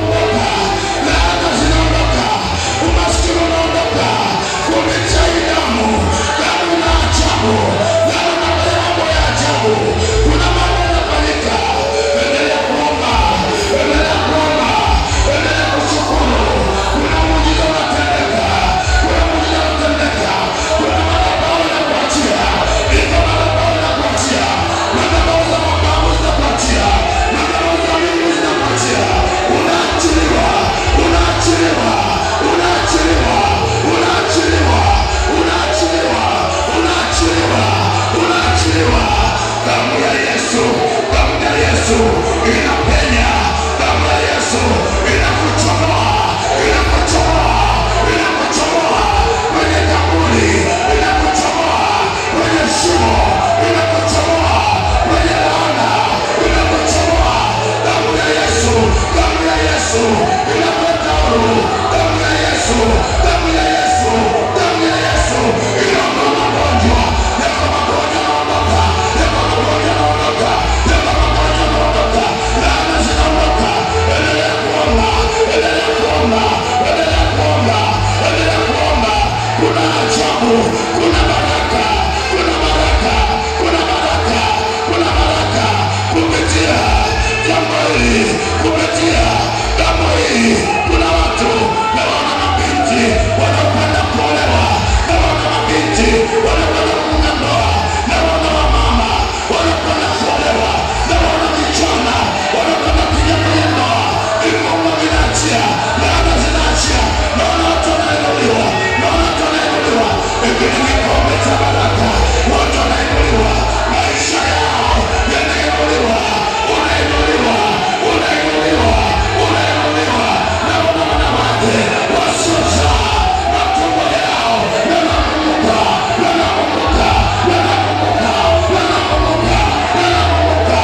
laana zinaondoka, umaskini unaondoka, kumejaa damu, damu na ajabu, damu na mambo ya ajabu. Kuna mambo yanafanyika. Endelea kuomba, endelea kuomba, endelea kushukuru. Kuna muujiza unatendeka, kuna muujiza unatendeka, kuna madhabahu yanakuachia, iko madhabahu yanakuachia, madhabahu za mababu zinakuachia, madhabahu za Mungu zinakuachia. Unaachiliwa, unaachiliwa, unaachiliwa, unaachiliwa, unaachiliwa, unaachiliwa, unaachiliwa. Damu ya Yesu, damu ya Yesu inapenya, damu ya Yesu inakuchomoa, inakuchomoa, inakuchomoa kwenye kaburi, inakuchomoa kwenye shimo, inakuchomoa kwenye laana, inakuchomoa. Damu ya Yesu, damu ya Yesu inakuleta huru, damu ya Yesu, damu ya Yesu, damu ya Yesu inaondoa magonjwa, yako magonjwa yanaondoka, yako magonjwa yanaondoka, yako magonjwa yanaondoka, laana zinaondoka. Endelea kuomba, endelea kuomba, endelea kuomba, endelea kuomba. Kuna ajabu, kuna baraka, kuna baraka, kuna baraka, kuna baraka kupitia jambo hili, kupitia jambo hili. Kuna watu naona mabinti wanakwenda kuolewa, naona mabinti wanakwenda kufunga ndoa, naona wamama wanakwenda kuolewa, naona vijana wanakwenda kuingia kwenye ndoa. Vifungo vinaachia, laana zinaachia, naona watu wanainuliwa, naona watu wanainuliwa. Hiki ni kikombe cha baraka, watu wanainuliwa, maisha yao yanainuliwa, unainuliwa, unainuliwa, unainuliwa. Naona wanawake wasiozaa matumbo yao yanafunguka, yanafunguka, yanafunguka, yanafunguka, yanafunguka,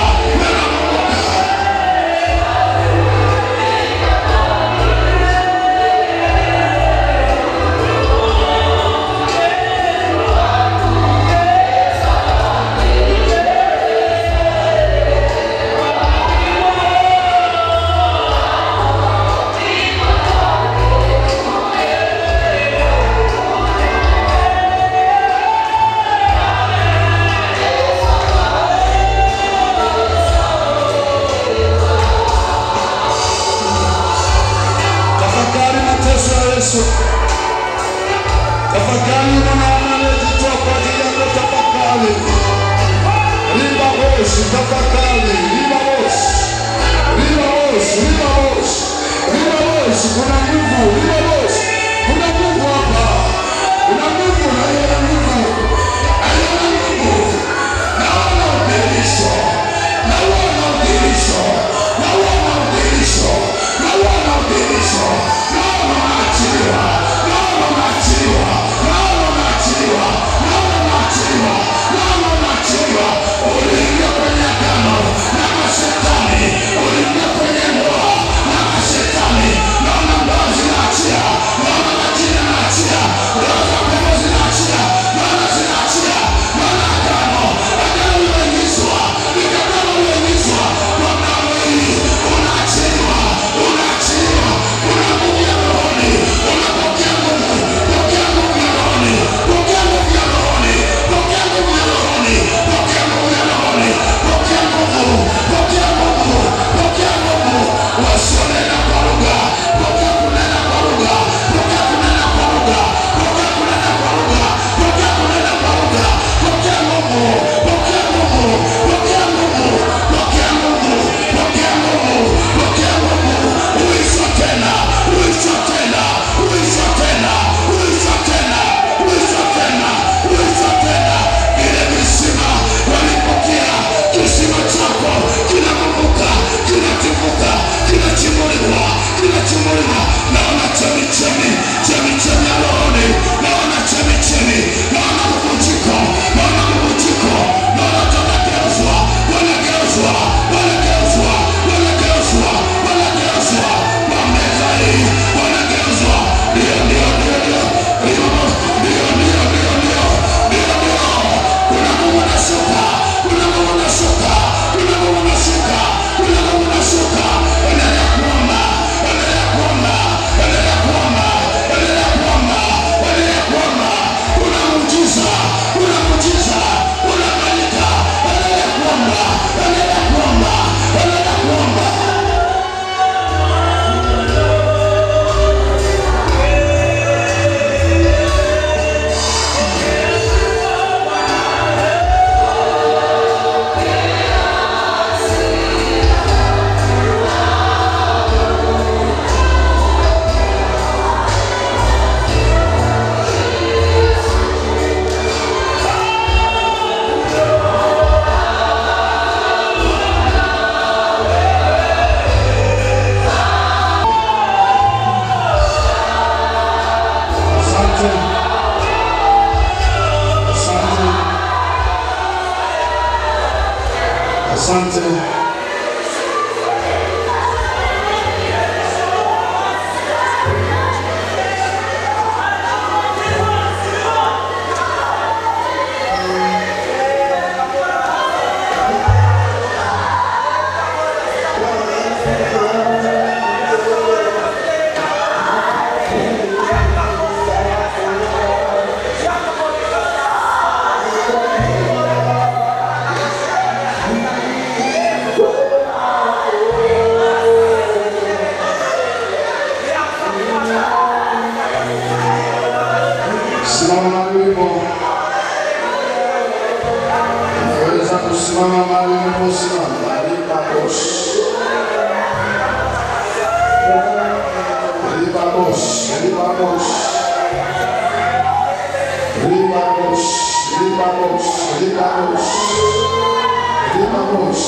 yanafunguka. Tafakari mateso ya Yesu. Tafakari mwanaume aliyejitoa kwa ajili yako. Tafakari riba bosi, tafakari riba bosi, riba bosi, riba bosi, riba bosi. Kuna nguvu, riba bosi, kuna nguvu hapa, kuna nguvu, naiona nguvu, naiona nguvu, naona udhihirisho, nauona udhihirisho, nauona udhihirisho, nauona udhihirisho, naona unaachiliwa, naona unaachiliwa, naona unaachiliwa, naona unaachiliwa, naona unaachiliwa. Uliingia kwenye agano na mashetani, uliingia kwenye ndoa na mashetani, naona ndoa zinaachia Asante. Simama mahali ulipo. Unaweza kusimama mahali uliposimama. Ribakos. Ribakos. Ribakos. Ribakos. Ribakos. Ribakos. Ribakos.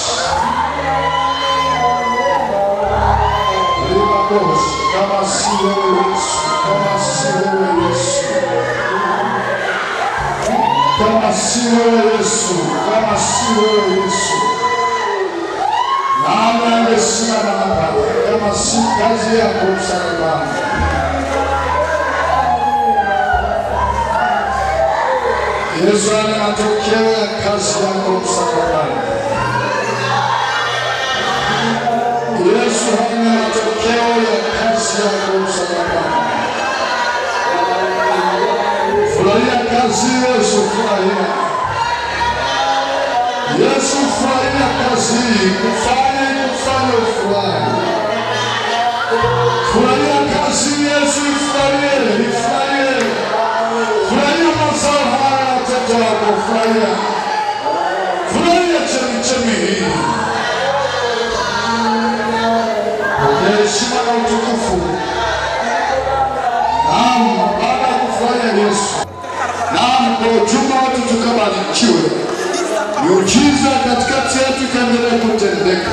Ribakos. Kama si wewe Yesu, kama si wewe Yesu. kama si wewe Yesu, kama si wewe Yesu, nani angesimama hapa kama si kazi yako msalabani? Yesu ana matokeo ya kazi yako msalabani. Yesu hana matokeo ya kazi yako msalabani. Furahia kazi Yesu, furahia. Yesu, furahia kazi hii, kufanya kufanya ufurahi. Furahia kazi Yesu, ifurahie, ifurahie. Furahia mazao haya ya watoto wako, furahia. Furahia chemichemi hii. Pokea heshima na utukufu. Naam, baada ya kufurahia Yesu. Naam, kwa ujumla watu tukabarikiwe. Miujiza katikati yetu ikaendelea kutendeka.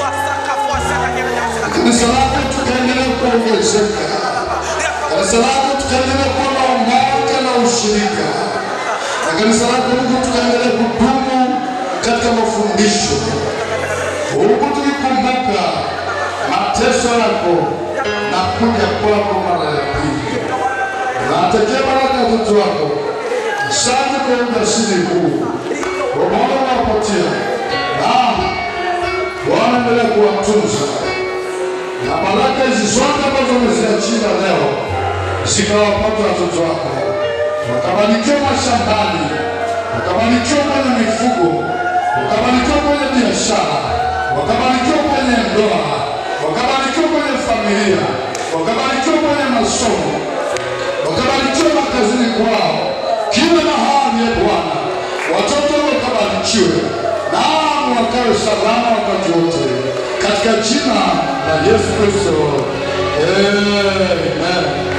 Kanisa lako tukaendelea kuongezeka. Kanisa lako tukaendelea kuwa na umoja na ushirika. Na kanisa lako huku tukaendelea kudumu katika mafundisho. Huku tukikumbuka mateso yako na kuja kwako mara ya pili. Natakia baraka ya watoto wako. Asante kwa ujasiri huu. Kwa maana unawapatia. Naam. Bwana endelea kuwatunza. Na baraka hizi zote ambazo umeziachia leo zikawapata watoto wako. Wakabarikiwa mashambani. Wakabarikiwa kwenye mifugo. Wakabarikiwa kwenye biashara. Wakabarikiwa kwenye ndoa. Wakabarikiwa kwenye familia. Wakabarikiwa kwenye masomo wakabarikiwa makazini kwao, kila mahali ya Bwana. Watoto wakabarikiwe, naam, wakawe salama wakati wote, katika jina la Yesu Kristo, amen.